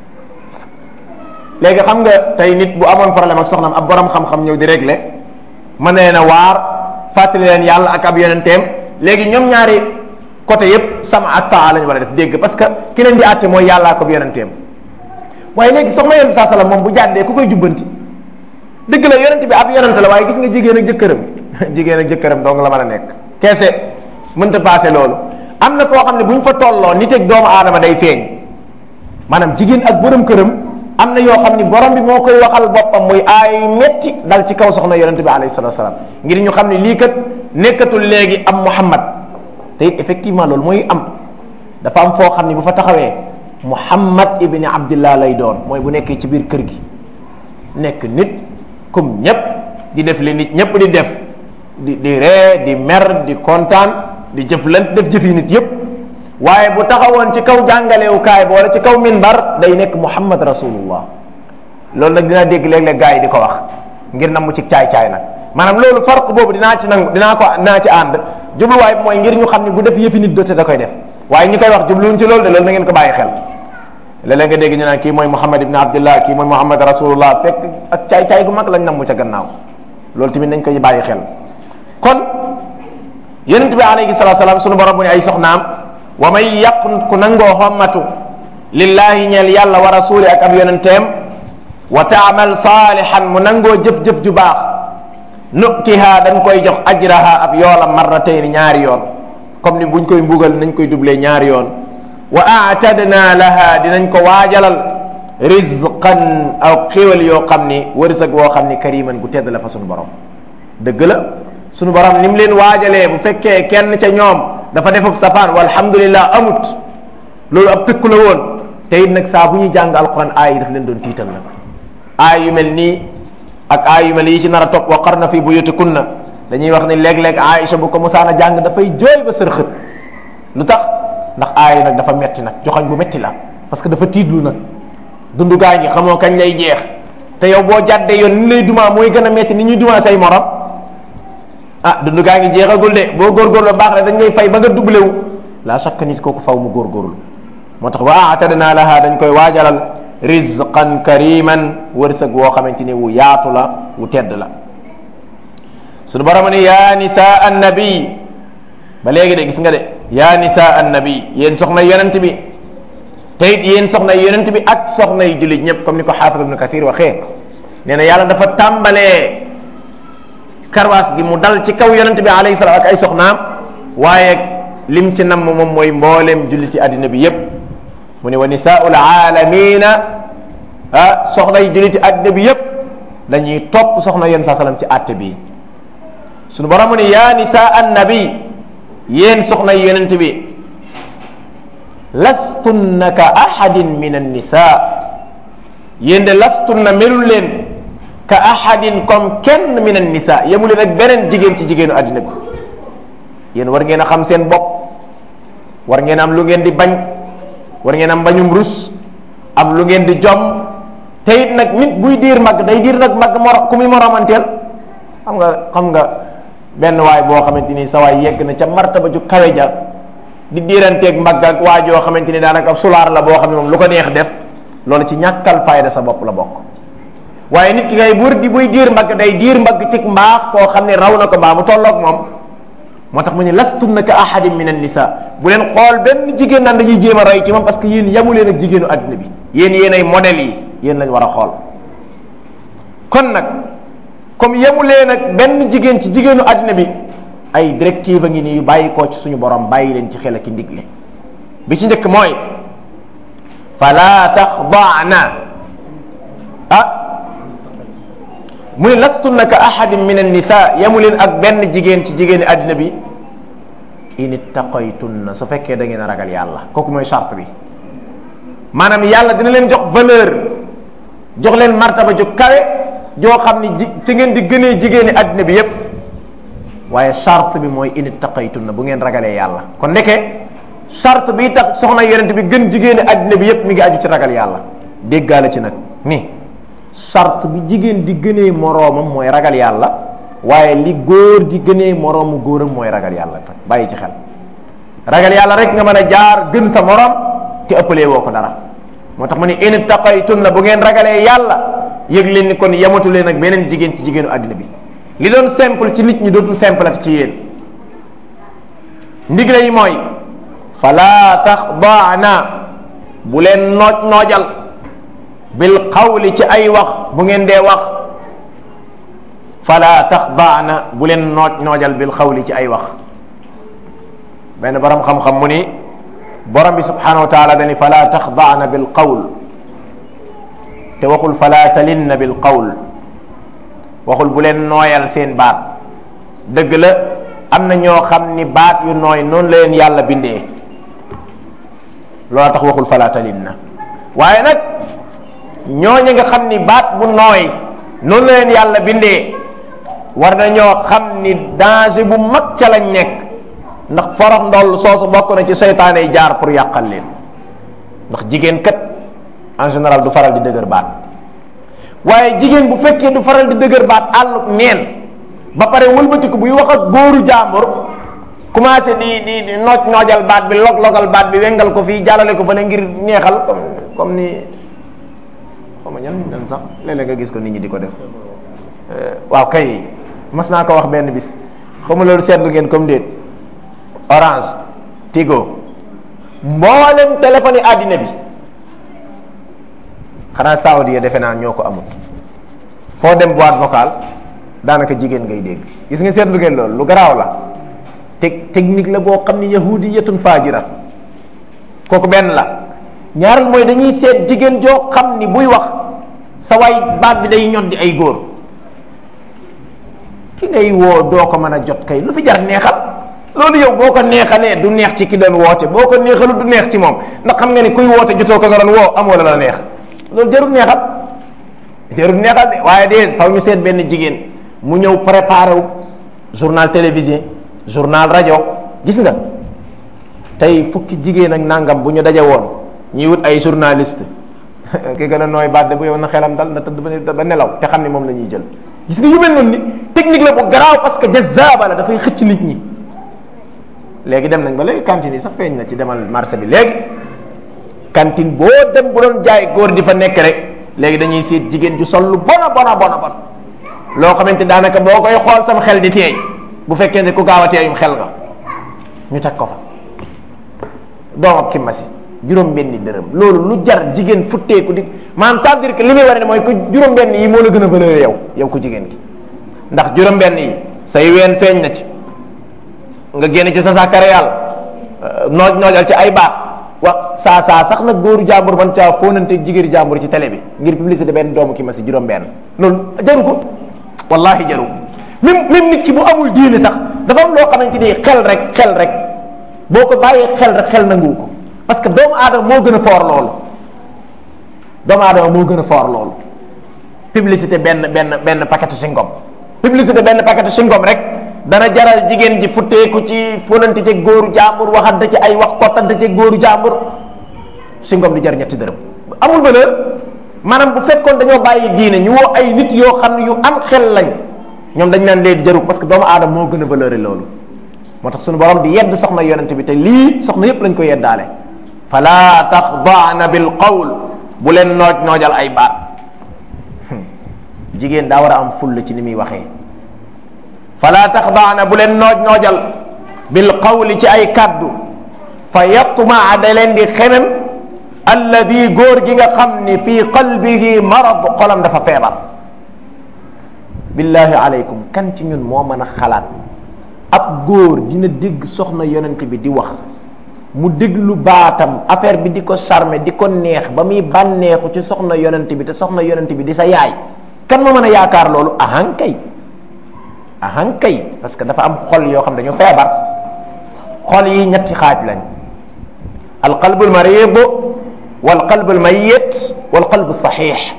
léegi xam nga tey nit bu amoon problème ak soxnaam ab borom xam-xam ñëw di régler mën na leen a waar fàttali leen yàlla ak ab yonenteem léegi ñoom ñaari côté yépp sama ak taa lañ war a def dégg parce que ki leen di àtte mooy yàllaa ko yonenteem waaye léegi soxna yonent saa sallam moom bu jàddee ku koy jubbanti dëgg la yonent bi ab yonent la waaye gis nga jigéen ak jëkkëram jigéen ak jëkkëram dong la mën a nekk keese mënta passé loolu am na foo xam ne bu ñu fa tolloo nit ak doomu aadama day feeñ maanaam jigéen ak borom këram am na yoo xam ni borom bi moo koy waxal boppam muy ay metti dal ci kaw soxna yonent bi alayhi salatu salaam ngir ñu xam ne lii kat nekkatul léegi am muhammad te it effectivement loolu mooy am dafa am foo xam ne bu fa taxawee muhammad ibni abdillah lay doon mooy bu nekkee ci biir kër gi nekk nit comme ñépp di def li nit ñépp di def di di ree di mer di kontaan di jëflant def jëfi nit yépp waaye bu taxawoon ci kaw jàngalewukaay ba wala ci kaw minbar day nekk muhammad rasulullah loolu nag dinaa dégg léeg-léeg gars yi di ko wax ngir nam mu ci caay-caay nag maanaam loolu farq boobu dinaa ci nangu dinaa ko dinaa ci ànd jubluwaay bi mooy ngir ñu xam ne bu def yëfi nit dote da koy def waaye ñi koy wax jubluwuñ ci loolu de loolu na ngeen ko bàyyi xel léeg-léeg nga dégg ñu naan kii mooy muhammad ibn abdullah kii mooy muhammad rasulullah fekk ak caay-caay gu mag lañ nam mu ca gannaaw loolu tamit nañ koy bàyyi xel kon yonent bi alayhi salatu salaam sunu borom bu ne ay soxnaam wa may yàq ku nangoo xommatu lillahi ñeel yàlla wa rasuli ak ab yonenteem wa taamal saalihan mu nangoo jëf-jëf ju baax nutiha dañ koy jox ajraha ab yoolam marratayni ñaari yoon comme ni buñ koy mbugal nañ koy doublé ñaari yoon wa aatadna laha dinañ ko waajalal rizqan aw xéwal yoo xam ni wërsëg woo xam ni kariman gu tedd la fa sunu borom dëgg la sunu borom ni mu leen waajalee bu fekkee kenn ca ñoom dafa defub safaan walhamdulillah amut loolu ab tëkku la woon te it nag saa bu ñuy jàng alquran aay yi daf leen doon tiital nag aay yu mel nii ak aay yu mel yi ci nar a topp wa qarna fi buyutikunna dañuy wax ni léeg-léeg Aïcha bu ko musaana jàng dafay jooy ba sërxët lu tax ndax aay yi nag dafa metti nag joxañ bu metti la parce que dafa tiitlu nag dundu gaa ñi xamoo kañ lay jeex te yow boo jàddee yoon ni lay dumaa mooy gën a metti ni ñuy dumaa say morom ah dundu gaa ngi jeexagul de boo góorgóorlu baax rek dañ lay fay ba nga doublé wu la chaque nit kooku faw mu góorgóorlu moo tax wa atadna laha dañ koy waajalal rizqan kariman wërsëg woo xamante ni wu yaatu la wu tedd la suñu borom ne yaa nisa annabi ba léegi de gis nga de yaa nisa annabi yéen soxna yonent bi te it yéen soxna yonent bi ak soxna yu jullit ñëpp comme ni ko xaafid ibnu kathir waxee nee na yàlla dafa tàmbalee karwaas gi mu dal ci kaw yonent bi alayhi salaam ak ay soxnaam waaye lim ci namm moom mooy mbooleem julliti àddina bi yépp mu ne wa nisaul aalamina ah soxna yi julliti àddina bi yépp dañuy topp soxna yéen saa salaam ci àtte bi sunu borom mu ne yaa nisa annabi yéen soxna yi yonent bi lastunna ka ahadin min annisa yéen de lastunna melul leen ka ahadin comme kenn min annisa yemu leen ak beneen jigéen ci jigéenu àddina bi yéen war ngeen a xam seen bopp war ngeen am lu ngeen di bañ war ngeen am bañum rus am lu ngeen di jom te it nag nit buy diir mag day diir nag mag mor ku muy moromanteel xam nga xam nga benn waay boo xamante ni sa waay yegg na ca martaba ju kawe ja di diiranteeg mag ak waa joo xamante ni daanaka sulaar la boo xam ne moom lu ko neex def loolu ci ñàkkal fayda sa bopp la bokk waaye nit ki ngay buur di buy diir mbagg day diir mbagg ci mbaax koo xam ne raw na ko mbaa mu tolloog moom moo tax mu ne lastunna ka ahadin min annisa bu leen xool benn jigéen naan dañuy jéem a roy ci moom parce que yéen yamu leen ak jigéenu àddina bi yéen yéen ay modèles yi yéen lañ war a xool kon nag comme yamu leen ak benn jigéen ci jigéenu àddina bi ay directive a ngi nii yu bàyyi koo ci suñu borom bàyyi leen ci xel ak ndigle bi ci njëkk mooy fala taxdaana ah mu ne lastunna ka ahadin min annisa yamu leen ak benn jigéen ci jigéeni àddina bi in ittaqaytunna su fekkee da ngeen a ragal yàlla kooku mooy charte bi maanaam yàlla dina leen jox valeur jox leen martaba ju kawe joo xam ni ji ci ngeen di gënee jigéeni àddina bi yépp waaye charte bi mooy in ittaqaytunna bu ngeen ragalee yàlla kon ndeke charte bi tax soxna yonent bi gën jigéeni àddina bi yépp mi ngi aju ci ragal yàlla déggaale ci nag ni charte bi jigéen di gënee moroomam mooy ragal yàlla waaye li góor di gënee moroomu góoram mooy ragal yàlla tak bàyyi ci xel ragal yàlla rek nga mën a jaar gën sa morom te ëppalee woo ko dara moo tax mu ne in taqaytunna bu ngeen ragalee yàlla yëg leen ni kon yamatu leen ak beneen jigéen ci jigéenu àddina bi li doon simple ci nit ñi dootul simple at ci yéen ndigle yi mooy fala taxdaana bu leen nooj noojal bil qawli ci ay wax bu ngeen dee wax fala taxdaana bu leen nooj noojal bil qawli ci ay wax benn borom xam-xam mu ni borom bi subhanahu wa taala dani fala taxdaana bil qawl te waxul fala talinna bil qawl waxul bu leen nooyal seen baat dëgg la am na ñoo xam ni baat yu nooy noonu la leen yàlla bindee loola tax waxul fala talinna waaye nag ñooñu nga xam ni baat bu nooy noonu la leen yàlla bindee war nañoo xam ni danger bu mag ca lañ nekk ndax porox ndoll soosu bokk na ci seytaane yi jaar pour yàqal leen ndax jigéen kat en général du faral di dëgër baat waaye jigéen bu fekkee du faral di dëgër baat àlluk neen ba pare wëlbatiku buy wax ak góoru jàmbur commencé di di di nooj noojal baat bi log-logal baat bi wengal ko fii jàllale ko fële ngir neexal comme comme ni xaw ma ñan ñan sax léeg-léeg nga gis ko nit ñi di ko def waaw kay mas naa ko wax benn bis xaw ma loolu seetlu ngeen comme déet orange tigo mboolem téléphone yi àddina bi xanaa saudi ya defe naa ñoo ko amut foo dem boîte vocale daanaka jigéen ngay dégg gis nga seetlu ngeen loolu lu garaaw la teg technique la boo xam ni yahudiyatun faajira kooku benn la ñaareel mooy dañuy seet jigéen joo xam ni buy wax sa waay baat bi day ñoddi ay góor ki ngay woo doo ko mën a jot kay lu fi jar neexal loolu yow boo ko neexalee du neex ci ki doon woote boo ko neexalu du neex ci moom ndax xam nga ni kuy woote jotoo ko nga doon woo amoo la la neex loolu jarul neexal jarul neexal de waaye de faw ñu seet benn jigéen mu ñëw préparé wu journal télévisé journal rajo gis nga tey fukki jigéen ak nangam bu ñu daje woon ñuy wut ay journaliste ki gën a nooy baat de bu yow na xelam dal na tëdd ba nelaw te xam ni moom la ñuy jël gis nga yu mel noonu ni technique la bu garaaw parce que jazaaba la dafay xëcc nit ñi léegi dem nañ ba léegi cantine yi sax feeñ na ci demal marché bi léegi cantine boo dem bu doon jaay góor di fa nekk rek léegi dañuy seet jigéen ju sol lu bona bona bona bon loo xamante daanaka boo koy xool sam xel di teey bu fekkee ne ku gaaw a teeyum xel nga ñu teg ko fa doom ak kimmasi juróom benni dërëm loolu lu jar jigéen futteeku di maanaam ça veut dire que li muy war ne mooy ku juróom benn yi moo la gën a valeur yow yow ko jigéen ki ndax juróom benn yi say ween feeñ na ci nga génn ci sa sàkkare yàlla nooj noojal ci ay baat wa saa saa sax nag góoru jàmbur man caa fóonante jigéenu jàmbur ci télé bi ngir publicité benn doomu ki ma si juróom benn loolu jaru ko wallahi jaru ko même même nit ki bu amul diine sax dafa am loo xamante ni xel rek xel rek boo ko bàyyee xel rek xel nanguwu ko parce que doomu aadama moo gën a foor loolu doomu aadama moo gën a foor loolu publicité benn benn benn paquet singom publicité benn paquet singom rek dana jaral jigéen ji futteeku ci fonante ci góoru jàmbur waxante ci ay wax kottante ci góoru jàmbur singom di jar ñetti dërëm amul valeur maanaam bu fekkoon dañoo bàyyi diine ñu woo ay nit yoo xam ne yu am xel lañ ñoom dañ naan léegi jaru parce que doomu aadama moo gën a valeur loolu moo tax suñu borom di yedd soxna yonente bi te lii soxna yépp lañ ko yeddaale fala taxdaana bil qawl bu leen nooj noojal ay baat jigéen daa war a am fulla ci ni muy waxee fala taxdaana bu leen nooj noojal bil qawli ci ay kaddu fa yatmaa da leen di xemem alladi góor gi nga xam ni fii qalbihi marad xolam dafa feebar billahi aleykum kan ci ñun moo mën a xalaat ab góor dina dégg soxna yonent bi di wax mu déglu baatam affaire bi di ko charmer di ko neex ba muy bànneexu ci soxna yonent bi te soxna yonent bi di sa yaay kan moo mën a yaakaar loolu ahankay ahankay parce que dafa am xol yoo xam dañu feebar xol yi ñetti xaaj lañ alqalbu almarid walqalbu almayit walqalbu saxiix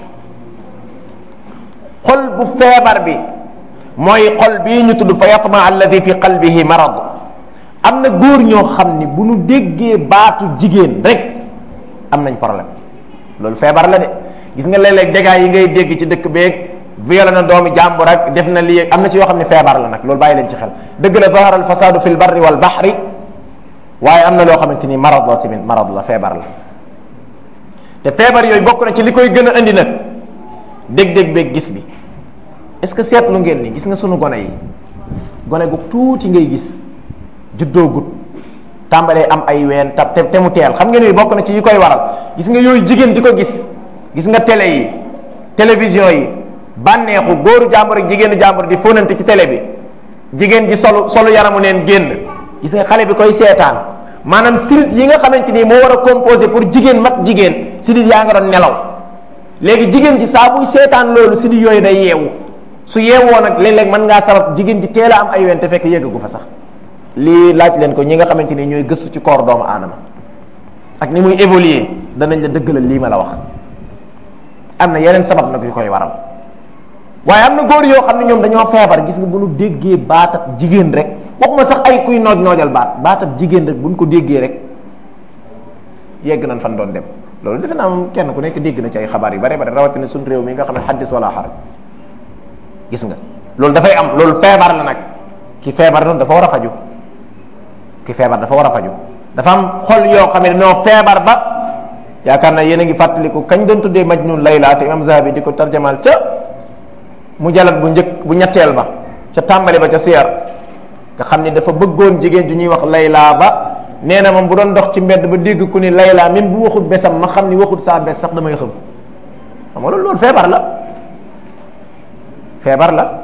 xol bu feebar bi mooy xol bii ñu tudd fa yatma alladi fi qalbihi marad am na góor ñoo xam ni bu nu déggee baatu jigéen rek am nañ problème loolu feebar la de gis nga léeg-léeg dégâts yi ngay dégg ci dëkk beeg violé na doomi jàmbur ak def na lii am na ci yoo xam ne feebar la nag loolu bàyyi leen ci xel dëgg la zahara al fasadu fi l barri wal bahri waaye am na loo xamante ni marad la tamit marad la feebar la te feebar yooyu bokk na ci li koy gën a indi nag dégg-dégg beeg gis bi est-ce que seetlu ngeen ni gis nga sunu gone yi gone gu tuuti ngay gis juddoo gut tàmbalee am ay ween ta te mu teel xam ngeen ni bokk na ci yi koy waral gis nga yooyu jigéen di ko gis gis nga télé yi télévision yi bànneexu góoru jàmbur ak jigéenu jàmbur di fóonante ci télé bi jigéen ji solu solu yaramu neen génn gis nga xale bi koy seetaan maanaam sidit yi nga xamante ni moo war a composé pour jigéen mat jigéen sidit yaa nga doon nelaw léegi jigéen ji saa buy seetaan loolu sidit yooyu day yeewu su yeewoo nag léeg-léeg mën ngaa sabab jigéen ji teel a am ay ween te fekk yëggagu fa sax lii laaj leen ko ñi nga xamante ni ñooy gëstu ci koor doomu aadama ak ni muy évoluer danañ la dëggalal lii ma la wax am na yeneen sabab nag yu koy waral waaye am na góor yoo xam ne ñoom dañoo feebar gis nga bu nu déggee baatab jigéen rek waxuma sax ay kuy nooj noojal baat baatab jigéen rek bu nu ko déggee rek yegg nañ fan doon dem loolu defe naa moom kenn ku nekk dégg na ci ay xabaar yu bare bare rawatina suñ réew mi nga xam ne xaddis wala xaraj gis nga loolu dafay am loolu feebar la nag ki feebar noonu dafa war a faju ki feebar dafa war a faju dafa am xol yoo xam ne dañoo feebar ba yaakaar naa yéen a ngi fàttaliku kañ doon tuddee majnun layla te imam zahabi di ko tarjamaal ca mu jalat bu njëkk bu ñetteel ba ca tàmbali ba ca siyar nga xam ni dafa bëggoon jigéen ju ñuy wax layla ba nee na moom bu doon dox ci mbedd ba dégg ku ni layla même bu waxut besam ma xam ni waxut saa bes sax damay xam xam nga loolu loolu feebar la feebar la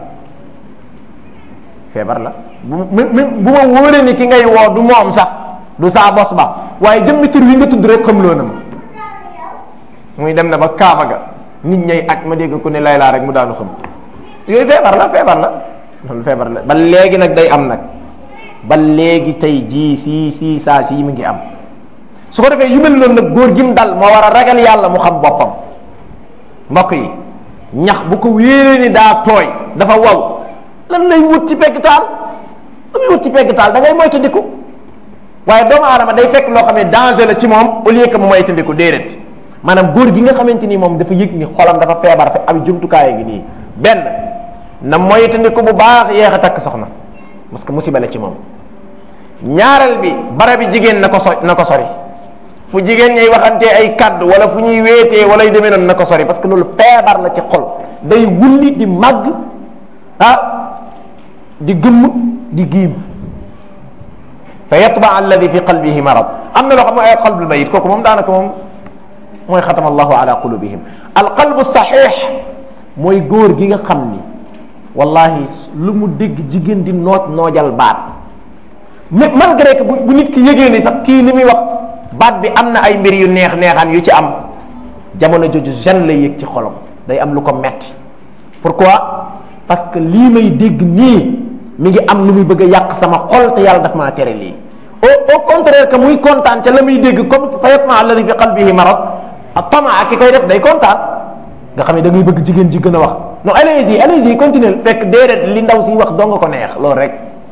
feebar la bu bu ma wóoree ni ki ngay woo du moom sax du saa bos ba waaye jëmmi tur wi nga tudd rek xam loo na ma muy dem na ba kaaba ga nit ñay aj ma dégg ku ne laylaa rek mu daanu xam yooyu feebar la feebar la loolu feebar la ba léegi nag day am nag ba léegi tey jii sii sii saa sii mu ngi am su ko defee yu mel noonu nag góor gi mu dal moo war a ragal yàlla mu xam boppam mbokk yi ñax bu ko wéeree ni daa tooy dafa waw lan lay wut ci pegg taal lu muy wut ci pegg taal da ngay moytandiku waaye doomu aadama day fekk loo xam ne danger la ci moom au lieu que mu moytandiku déedéet maanaam góor gi nga xamante ni moom dafa yëg ni xolam dafa feebar fe am jumtukaay ngi nii benn na moytandiku bu baax yeex a takk soxna parce que musiba la ci moom ñaareel bi barabi jigéen na ko so na ko sori fu jigéen ñay waxantee ay kaddu wala fu ñuy weetee wala yu demee noonu na ko sori parce que loolu feebar la ci xol day wulli di màgg ah di gëmm di giim fa yatba alladi fi qalbihi marad am na loo xam ne ay qalbul mayit kooku moom daanaka moom mooy xatama allahu ala qulubihim al qalbu saxiix mooy góor gi nga xam ni wallahi lu mu dégg jigéen di nooj noojal baat mais malgré que bu nit ki yëgee ni sax kii li muy wax baat bi am na ay mbir yu neex neexaan yu ci am jamono jooju jan lay yëg ci xolam day am lu ko metti pourquoi parce que lii may dégg nii mi ngi am lu muy bëgg a yàq sama xol te yàlla daf maa tere lii au au contraire que muy kontaan ca la muy dégg comme fa yatma alladi fi qalbihi marad tamaa ki koy def day kontaan nga xam ne da ngay bëgg jigéen ji gën a wax non allez-y allez-y continuer fekk déedéet li ndaw si wax doo nga ko neex loolu rek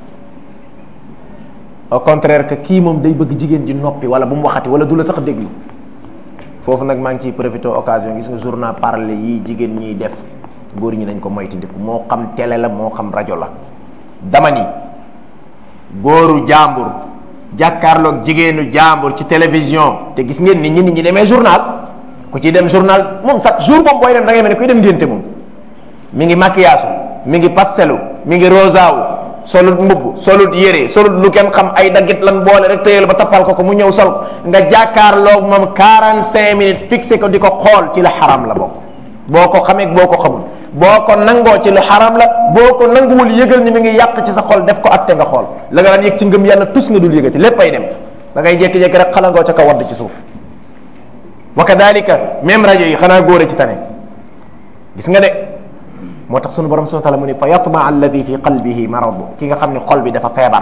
au contraire que kii moom day bëgg jigéen ji noppi wala bu mu waxati wala du la sax déglu foofu nag maa ngi ciy profité occasion gis nga journal parlé yii jigéen ñiy def góor ñi nañ ko moytandiku moo xam télé la moo xam rajo la dama ni góoru jàmbur jàkkaarloog jigéenu jàmbur ci télévision te gis ngeen nit ñi nit ñi demee journal ku ci dem journal moom chaque jour moom booy dem da ngay mel ne kuy dem ngénte moom mi ngi maquillage mi ngi pastelu mi ngi rosaawu solut mbubb solut yére solut lu kenn xam ay daggit lan boole rek tëyal ba tappal ko ko mu ñëw sol ko nga jàkkaarloog moom 45 minutes fixé ko di ko xool ci la xaram la bokk boo ko xamee boo ko xamul boo ko nangoo ci lu xaram la boo ko nanguwul yëgal ni mi ngi yàq ci sa xol def ko atte nga xool la nga daan yëg ci ngëm yàlla tus nga dul yëgati lépp ay dem da ngay jékki-jékki rek xalangoo ca kaw wadd ci suuf wa kadalika même rajo yi xanaa góor a ci tane gis nga de moo tax sunu borom subhanahu wa taala mu ni fa yatma alladi fi qalbihi marad ki nga xam ne xol bi dafa feebar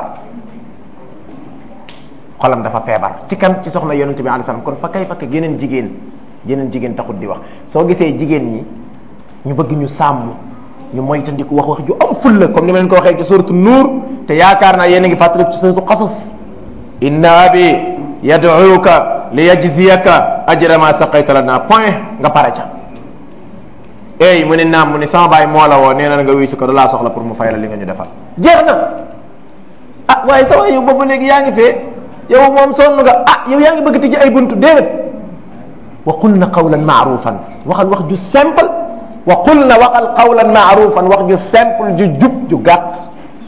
xolam dafa feebar ci kan ci soxna yonente bi alayhi salaam kon fa kay fakk yeneen jigéen yeneen jigéen taxut di wax soo gisee jigéen ñi ñu bëgg ñu sàmm ñu moytandiku wax wax ju am fulla comme ni ma leen ko waxee ci suratu nuur te yaakaar naa yéen a ngi fàttaliku ci suratu qasas inna abi yad'uka li yajziyaka ajra ma saqayta lana point nga pare ca ey mu ne naam mu ne sama baay moo la woo nee na nga wuy si ko da laa soxla pour mu fay la li nga ñu defal jeex na ah waaye sa waay yow boobu léegi yaa ngi fee yow moom sonn nga ah yow yaa ngi bëgg tijji ay buntu déedéet wa qul na qawlan maarufan waxal wax ju simple wa qul na waxal qawlan maarufan wax ju simple ju jub ju gàtt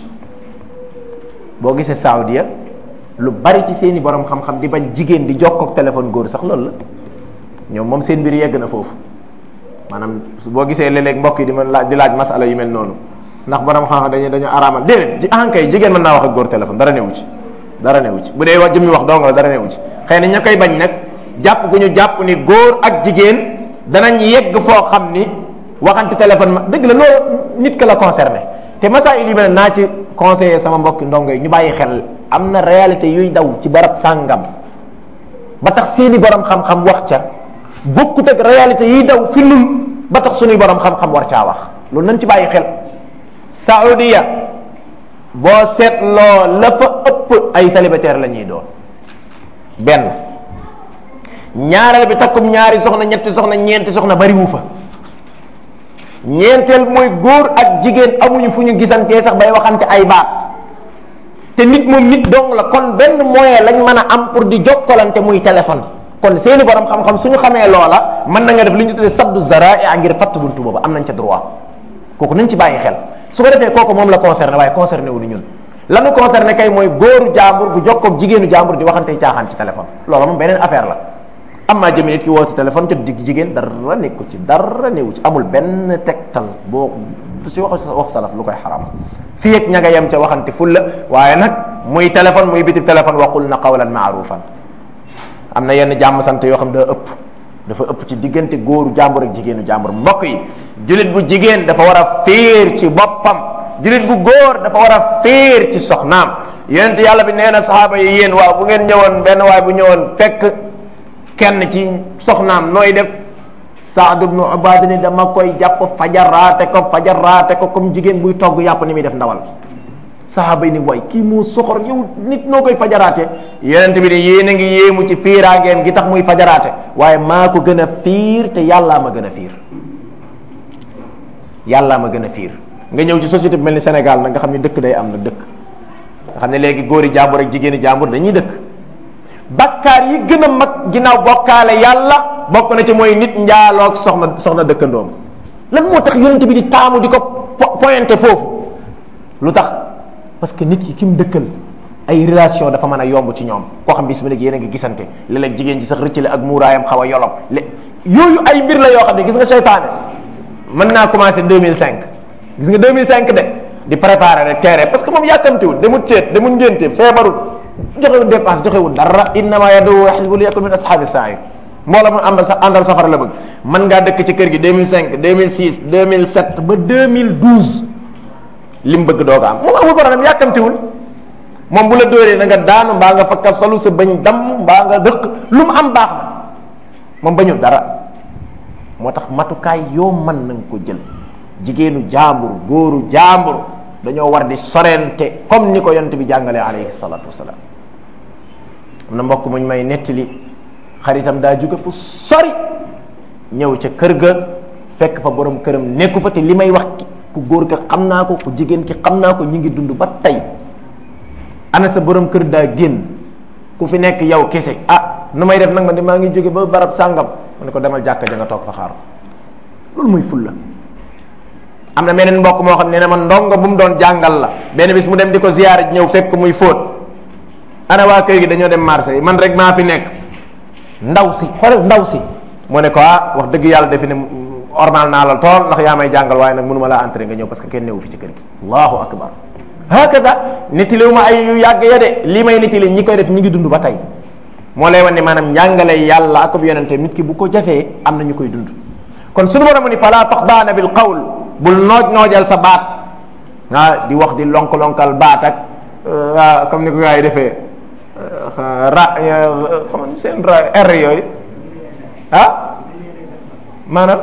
boo gisee Saudia lu bari ci seeni borom xam-xam di bañ jigéen di jokkook téléphone góor sax loolu la ñoom moom seen mbir yegg na foofu maanaam boo gisee léeg-léeg mbokk yi di ma laaj di laaj masala yu mel noonu ndax borom xam-xam dañu dañu araamal déedéet ji ankay jigéen mën naa wax ak góor téléphone dara newu ci dara newu ci bu dee wax jëmmi wax dong la dara newu ci xëy na ña koy bañ nag jàpp gu ñu jàpp ni góor ak jigéen danañ yegg foo xam ni waxante téléphone ma dëgg la loolu nit ka la concerné te masa il yi mel naa ci conseiller sama mbokki ndongo yi ñu bàyyi xel am na réalité yuy daw ci barab sàngam ba tax seeni borom xam-xam wax ca bokkut ak réalité yiy daw fi nun ba tax suñuy borom xam-xam war caa wax loolu nañ ci bàyyi xel Saudiya boo seetloo la fa ëpp ay célibataire la ñuy doon benn ñaareel bi takkum ñaari soxna ñetti soxna ñeenti soxna bari wu fa ñeenteel mooy góor ak jigéen amuñu fu ñu gisantee sax bay waxante ay baat te nit moom nit dong la kon benn moyen lañ mën a am pour di jokkalante muy téléphone kon seeni borom xam-xam suñu xamee loola mën na nga def li ñu tuddee saddu zaraa ngir fatt buntu boobu am nañ ca droit kooku nañ ci bàyyi xel su ko defee kooku moom la concerné waaye concerné wu ni ñun lanu concerné kay mooy góoru jàmbur bu jokkoog jigéenu jàmbur di waxante caaxaan ci téléphone loolu moom beneen affaire la am maa jëmi nit ki woote téléphone jot digg jigéen dara nekku ci dara newu ci amul benn tegtal boo du ci wax wax salaf lu koy xaram fii ak ña nga yem ca waxante fulla waaye nag muy téléphone muy bitib téléphone waqul na qawlan maarufan am na yenn jàmm sant yoo xam daa ëpp dafa ëpp ci diggante góoru jàmbur ak jigéenu jàmbur mbokk yi julit bu jigéen dafa war a fiir ci boppam julit bu góor dafa war a fiir ci soxnaam yonent yàlla bi nee na saxaaba yi yéen waaw bu ngeen ñëwoon benn waay bu ñëwoon fekk kenn ci soxnaam nooy def Saad ibnu Ubaad ni dama koy jàpp fajaraate ko fajaraate ko comme jigéen buy togg yàpp ni muy def ndawal saxaaba yi ni waay kii moo soxor yow nit noo koy fajaraate yonent bi ne yéen a ngi yéemu ci fiiraangeem gi tax muy fajaraate waaye maa ko gën a fiir te yàllaa ma gën a fiir yàllaa ma gën a fiir nga ñëw ci société bu mel ni Sénégal nag nga xam ne dëkk day am na dëkk nga xam ne léegi góori jàmbur ak jigéeni jàmbur dañuy dëkk bakkaar yi gën a mag ginnaaw bokkaale yàlla bokk na ci mooy nit njaaloog soxna soxna dëkkandoom lan moo tax yonent bi di taamu di ko pointé foofu lu tax parce que nit ki ki mu dëkkal ay relation dafa mën a yomb ci ñoom koo xam bis mi léegi yéen a ngi gisante léeg-léeg jigéen ci sax rëccale ak muuraayam xaw a yolom lé yooyu ay mbir la yoo xam ne gis nga seytaane mën naa commencé 2005 gis nga 2005 de di préparer rek teere parce que moom yàkkamtiwul demul ceet demul ngénte feebarul joxewul dépense joxewul dara innama yadu xisbu li yakun min ashabi sair moo la mu àndal sa àndal safara la bëgg mën ngaa dëkk ci kër gi 2005 2006 2007 ba 2012 li mu bëgg doo ko am moom amul problème yàkkamtiwul moom bu la dóoree na nga daanu mbaa nga fakka solu sa bañ damm mbaa nga dëq lu mu am baax na moom bañul dara moo tax matukaay yoo mën na nga ko jël jigéenu jaambur góoru jaambur dañoo war di sorente comme ni ko yonent bi jàngalee alayhi salatu wasalaam am na mbokk muñ may nettali xaritam daa jóge fu sori ñëw ca kër ga fekk fa borom këram nekku fa te li may wax ku góor ka xam naa ko ku jigéen ki xam naa ko ñi ngi dund ba tey ana sa borom kër daa génn ku fi nekk yow kese ah nu may def nag ma de maa ngi jóge ba barab sàngam mu ne ko demal jàkka ja nga toog fa xaar loolu muy fulla am na meneen mbokk moo xam ne ne man ndongo bu mu doon jàngal la benn bis mu dem di ko ziyaare ñëw fekk muy fóot ana waa kër gi dañoo dem marché man rek maa fi nekk ndaw si xoolal ndaw si mu ne ko ah wax dëgg yàlla defi ne ormal naa la tool ndax yaa may jàngal waaye nag mënuma laa entré nga ñëw parce que kenn newu fi ci kër gi allahu akbar hakada nettaliwu ma ay yu yàgg ya de lii may nettali ñi koy def ñi ngi dund ba tey moo lay wan ne maanaam njàngale yàlla ak yonente nit ki bu ko jafee am na ñu koy dund kon suñu borom ni fala taxdaana bil qawl bul nooj noojal sa baat ah di wax di lonk-lonkal baat ak ah comme ni ko gars yi defee ra xam nga seen ra r yooyu ah maanaam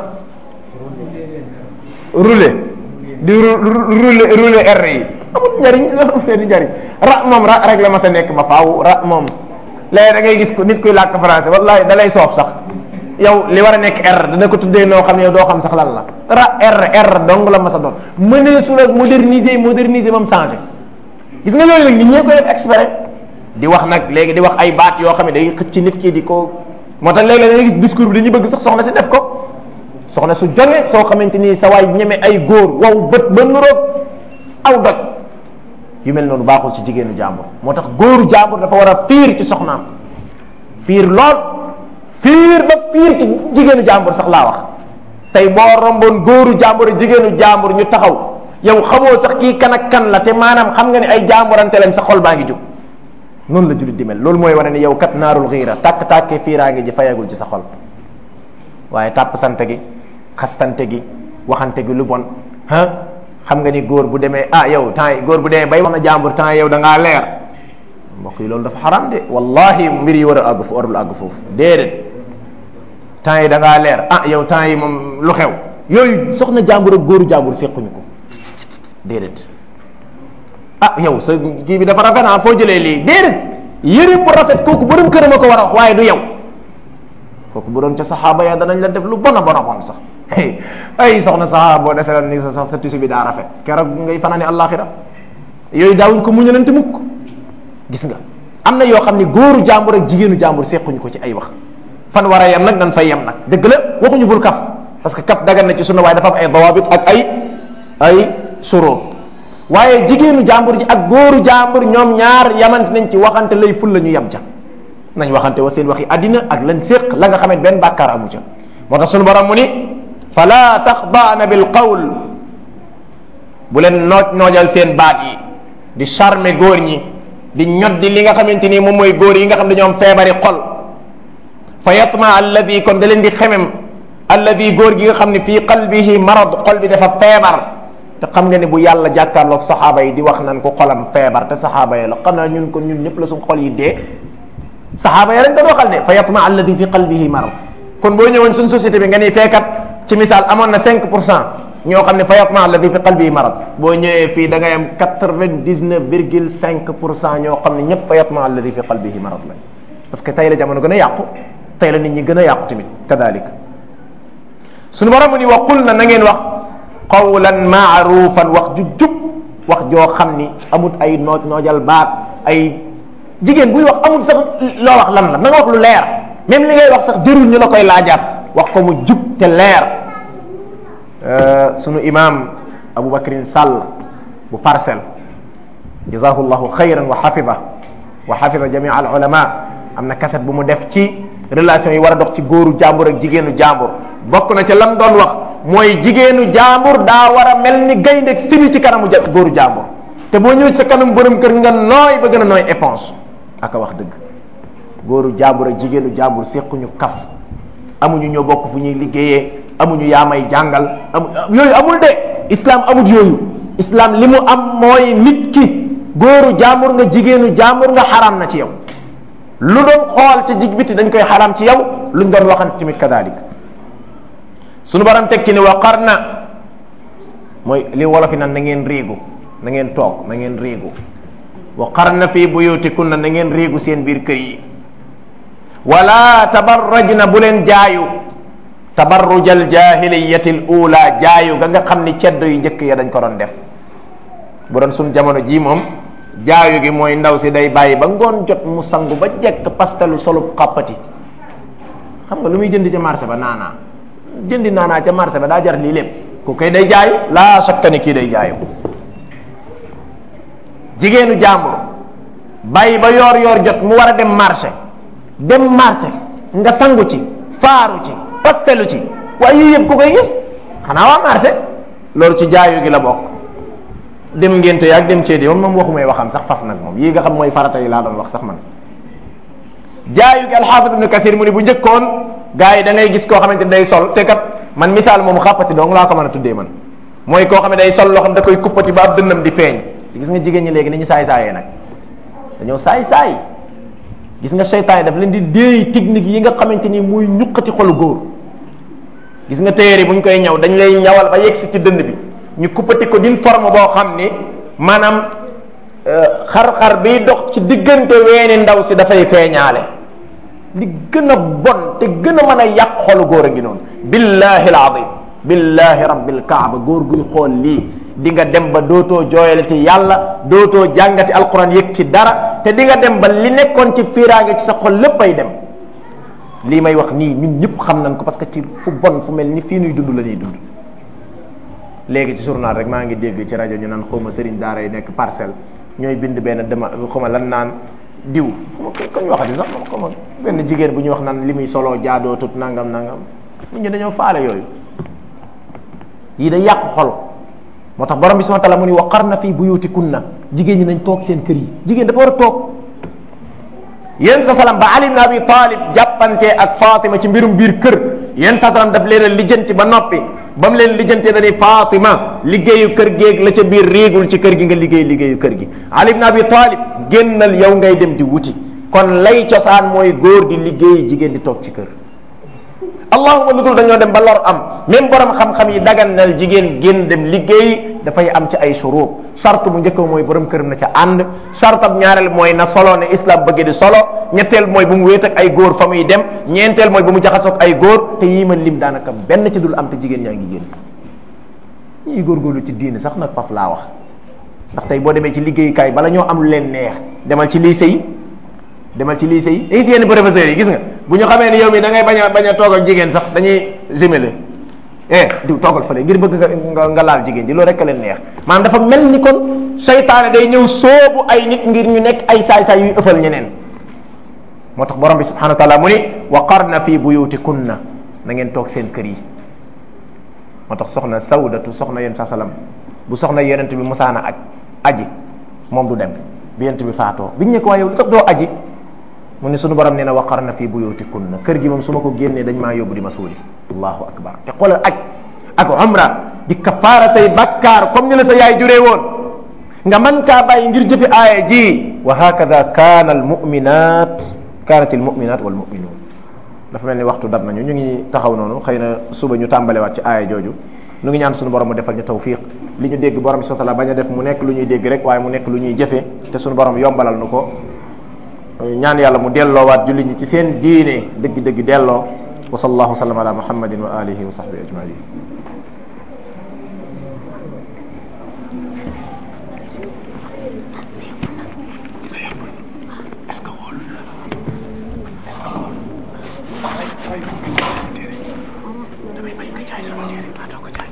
rouler di rouler rouler r yi amul njariñ amul njariñ ra moom ra rek la ma sa nekk ba faaw ra moom léegi da ngay gis ko nit kuy làkk français wallahi da lay soof sax yow li war a nekk R dana ko tuddee noo xam ne yow doo xam sax lan la ra R R dong la ma sa doon mënee su la moderniser moderniser moom changé gis nga yooyu nag nit ñee koy def exprès di wax nag léegi di wax ay baat yoo xam ne day xëcc nit ki di ko moo tax léeg-léeg da ngay gis discours bi dañuy bëgg sax soxna si def ko soxna su jonge soo xamante ni sa waay ñeme ay góor wow bët ba nuroog aw doj yu mel noonu baaxul ci jigéenu jàmbur moo tax góoru jàmbur dafa war a fiir ci soxnaam fiir lool fiir ba fiir ci jigéenu jàmbur sax laa wax tey boo romboon góoru jàmbur ak jigéenu jàmbur ñu taxaw yow xamoo sax kii kan ak kan la te maanaam xam nga ne ay jàmburante lañ sa xol baa ngi jóg noonu la jullit di mel loolu mooy wane ne yow kat naarul xiira tàkk-tàkkee fiiraa ngi ji fayagul ci sa xol waaye tàpp sante gi xastante gi waxante gi lu bon ah xam nga ni góor bu demee ah yow temps yi góor bu demee bay wax na jàmbur temps yow da ngaa leer mbokk yi loolu dafa xaram de wallahi mbir yi war a àgg fu warul àgg foofu déedéet temps yi da ngaa leer ah yow temps yi moom lu xew yooyu soxna jàmbur ak góoru jàmbur séquñu ko déedéet ah yow sa kii bi dafa rafet ah foo jëlee lii déedéet yëre bu rafet kooku borom këram a ko war a wax waaye du yow kooku bu doon ca saxaaba ya danañ la def lu bon a bon a bon sax ay soxna saxaaba boo deseloon ni sa sax sa tisu bi daa rafet keroog ngay fanaane àllaaxira yooyu daawuñ ko muñalante mukk gis nga am na yoo xam ne góoru jàmbur ak jigéenu jàmbur sequñu ko ci ay wax fan war a yem nag nan fay yem nag dëgg la waxuñu bul kaf parce que kaf dagan na ci sunna waaye dafa am ay dawabit ak ay ay suro waaye jigéenu jàmbur ji ak góoru jàmbur ñoom ñaar yamante nañ ci waxante lay ful la ñu yem ca nañ waxante wa seen waxi àddina ak lan séq la nga xamante benn bàkkaar amu ca moo tax sunu borom mu ni fala taxdaana bil qawl bu leen nooj noojal seen baat yi di charmer góor ñi di ñoddi li nga xamante ni moom mooy góor yi nga xam ne ñoom feebari xol fa yatma alladi kon da leen di xemem alladi góor gi nga xam ne fii qalbihi marad xol bi dafa feebar te xam nga ne bu yàlla jàkkaarloog saxaaba yi di wax nan ko xolam feebar te saxaaba yi la xanaa ñun kon ñun ñëpp la suñ xol yi dee saxaaba yi rek dañ waxal de fa yatma alladi fi qalbihi marad kon boo ñëwoon suñ société bi nga ni fekkat ci misaal amoon na 5 pour cent ñoo xam ne fa yatma alladi fi qalbihi marad boo ñëwee fii da ngay am 99 virgule 5 pour cent ñoo xam ne ñëpp fa yatma alladi fi qalbihi marad lañ parce que tey la jamono gën a yàqu tey la nit ñi gën a yàqu tamit kadalik suñu borom mu ni wa qul na na ngeen wax qawlan maarufan wax ju jub wax joo xam ni amut ay nooj noojal baat ay jigéen buy wax amul sax loo wax lan la na nga wax lu leer même li ngay wax sax jërul ñu la koy laajaat wax ko mu jub te leer sunu imam Aboubacrin Sall bu parcelle jazahu llahu xayran wa xafida wa xafida jamia al ulama am na kaset bu mu def ci relation yi war a dox ci góoru jàmbur ak jigéenu jàmbur bokk na ca lam doon wax mooy jigéenu jàmbur daa war a mel ni gaynde ak sibi ci kanamu ja góoru jàmbur te boo ñëwee ci sa kanam borom kër nga nooy ba gën a nooy éponge aka wax dëgg góoru jàmbur ak jigéenu jàmbur séquñu kaf amuñu ñoo bokk fu ñuy liggéeyee amuñu yaa may jàngal amu yooyu amul de islam amul yooyu islam li mu am mooy nit ki góoru jàmbur nga jigéenu jàmbur nga xaraam na ci yow lu doon xool ca jig biti dañ koy xaraam ci yow luñ doon waxante tamit kadalik sunu baram teg ci ni wa qarna mooy li wolofi nan na ngeen riigu na ngeen toog na ngeen riigu wa qarna fi buyutikunna na ngeen riigu seen biir kër yi wala tabarrajna bu leen jaayu tabarrujal jahiliyati l ula jaayu ga nga xam ni ceddo yu njëkk ya dañ ko doon def bu doon suñ jamono jii moom jaayu gi mooy ndaw si day bàyyi ba ngoon jot mu sangu ba jekk pastelu solub xàppati xam nga lu muy jënd ca marché ba naanaa jëndi naanaa ca marché ba daa jar lii lépp ku koy day jaayu laa sakka ni kii day jaayu jigéenu jàmbur bàyyi ba yoor yoor jot mu war a dem marché dem marché nga sangu ci faaru ci pastelu ci waaye yii yëpp ku koy gis xanaa waa marché loolu ci jaayu gi la bokk dem ngénte yaag dem ceedi moom moom waxumay waxam sax faf nag moom yii nga xam mooy farata yi laa doon wax sax man jaayu gi alxaafid ibnu kathir mu ni bu njëkkoon gars yi da ngay gis koo xamante day sol te kat man misaal moom xàppati dong laa ko mën a tuddee man mooy koo xam ne day sol loo xam da koy kuppati ba ab dënnam di feeñ gis nga jigéen ñi léegi ni ñu saay saayee nag dañoo saay saay gis nga seytaan yi daf leen di déey technique yi nga xamante ni muy ñuqati xolu góor gis nga téere yi bu ñu koy ñaw dañ lay ñawal ba yegg si ci dënd bi ñu kuppati ko d'une forme boo xam ni maanaam xar-xar biy dox ci diggante weeni ndaw si dafay feeñaale li gën a bon te gën a mën a yàq xolu góor a ngi noonu billahi alazim billahi rabbil kaaba góor guy xool lii di nga dem ba dootoo jooyalati yàlla dootoo jàngati alquran yëg ci dara te di nga dem ba li nekkoon ci fiiraange ci sa xol lépp ay dem lii may wax nii ñun ñëpp xam nañ ko parce que ci fu bon fu mel ni fii nuy dund la ñuy dund léegi ci journal rek maa ngi dégg ci rajo ñu naan xawma sëriñ daara yi nekk parcelle ñooy bind benn dema xawma lan naan diw xawma koñ waxati sax xawma benn jigéen bu ñuy wax naan li muy soloo jaadoo tut nangam nangam nit ñi dañoo faale yooyu yii day yàq xol moo tax borom bi subhanahu wa ta'ala mu ni waqarna fi buyutikunna jigéen ñi nañ toog seen kër yi jigéen dafa war a toog yéen sa salam ba Ali ibn Abi Talib jàppante ak Fatima ci mbirum biir kër yéen sa salam daf leen a lijjanti ba noppi ba mu leen lijjantee dañuy Fatima liggéeyu kër géeg la ca biir riigul ci kër gi nga liggéey liggéeyu kër gi Ali ibn Abi Talib génnal yow ngay dem di wuti kon lay cosaan mooy góor di liggéey jigéen di toog ci kër allahuma lu dul dañoo dem ba lor am même borom xam-xam yi daganal jigéen génn dem liggéey dafay am ci ay shurut charte bu njëkk mooy borom këram na ca ànd charte ab ñaareel mooy na solo ne islam bëgge di solo ñetteel mooy bu mu wéet ak ay góor fa muy dem ñeenteel mooy bu mu jaxasoog ay góor te yii ma lim daanaka benn ci dul am te jigéen ñaa ngi génn ñii góorgóorlu ci diine sax nag faf laa wax ndax tey boo demee ci liggéeyukaay bala ñoo am lu leen neex demal ci lycée yi demal ci lycée yi dañuy si yenn professeurs yi gis nga bu ñu xamee ni yow mi da ngay bañ a bañ a toog ak jigéen sax dañuy gémele eh diw toogal fële ngir bëgg nga nga laal jigéen ji loolu rek a leen neex maanaam dafa mel ni kon seytaane day ñëw soobu ay nit ngir ñu nekk ay saay-saay yuy ëffal ñeneen moo tax borom bi subhanahu wa taala mu ni wa qarna fi buyutikunna na ngeen toog seen kër yi moo tax soxna sawdatu soxna yonent sa salam bu soxna yonent bi musaana aj aji moom du dem bi yonent bi faatoo biñ ne ko waaye yow lu tax doo aji mu ne sunu borom nee na waqarna fi buyutikunna kër gi moom su ma ko génnee dañ maa yóbbu di ma suuli allahu akbar te xoolal aj ak umra di kafaara say bakkaar comme ni la sa yaay juree woon nga man kaa bàyyi ngir jëfe aaya ji wa hakada kaana al muminat kaanat al muminat wal muminuun dafa mel ni waxtu dab nañu ñu ngi taxaw noonu xëy na suba ñu tàmbalewaat ci aaya jooju nu ngi ñaan sunu borom mu defal ñu tawfiq li ñu dégg borom bi subhanahu wa ta'ala bañ a def mu nekk lu ñuy dégg rek waaye mu nekk lu ñuy jëfe te sunu borom yombalal nu ko ñaan yàlla mu delloowaat jullit ñi ci seen diine dëgg-dëgg delloo wa sallallahu wa sallam ala muhammadin wa alihi wa sahbihi ajmain est-ce que wóolu est-ce que wóolu damay bañ nga jaay sama téere maa doo ko jaay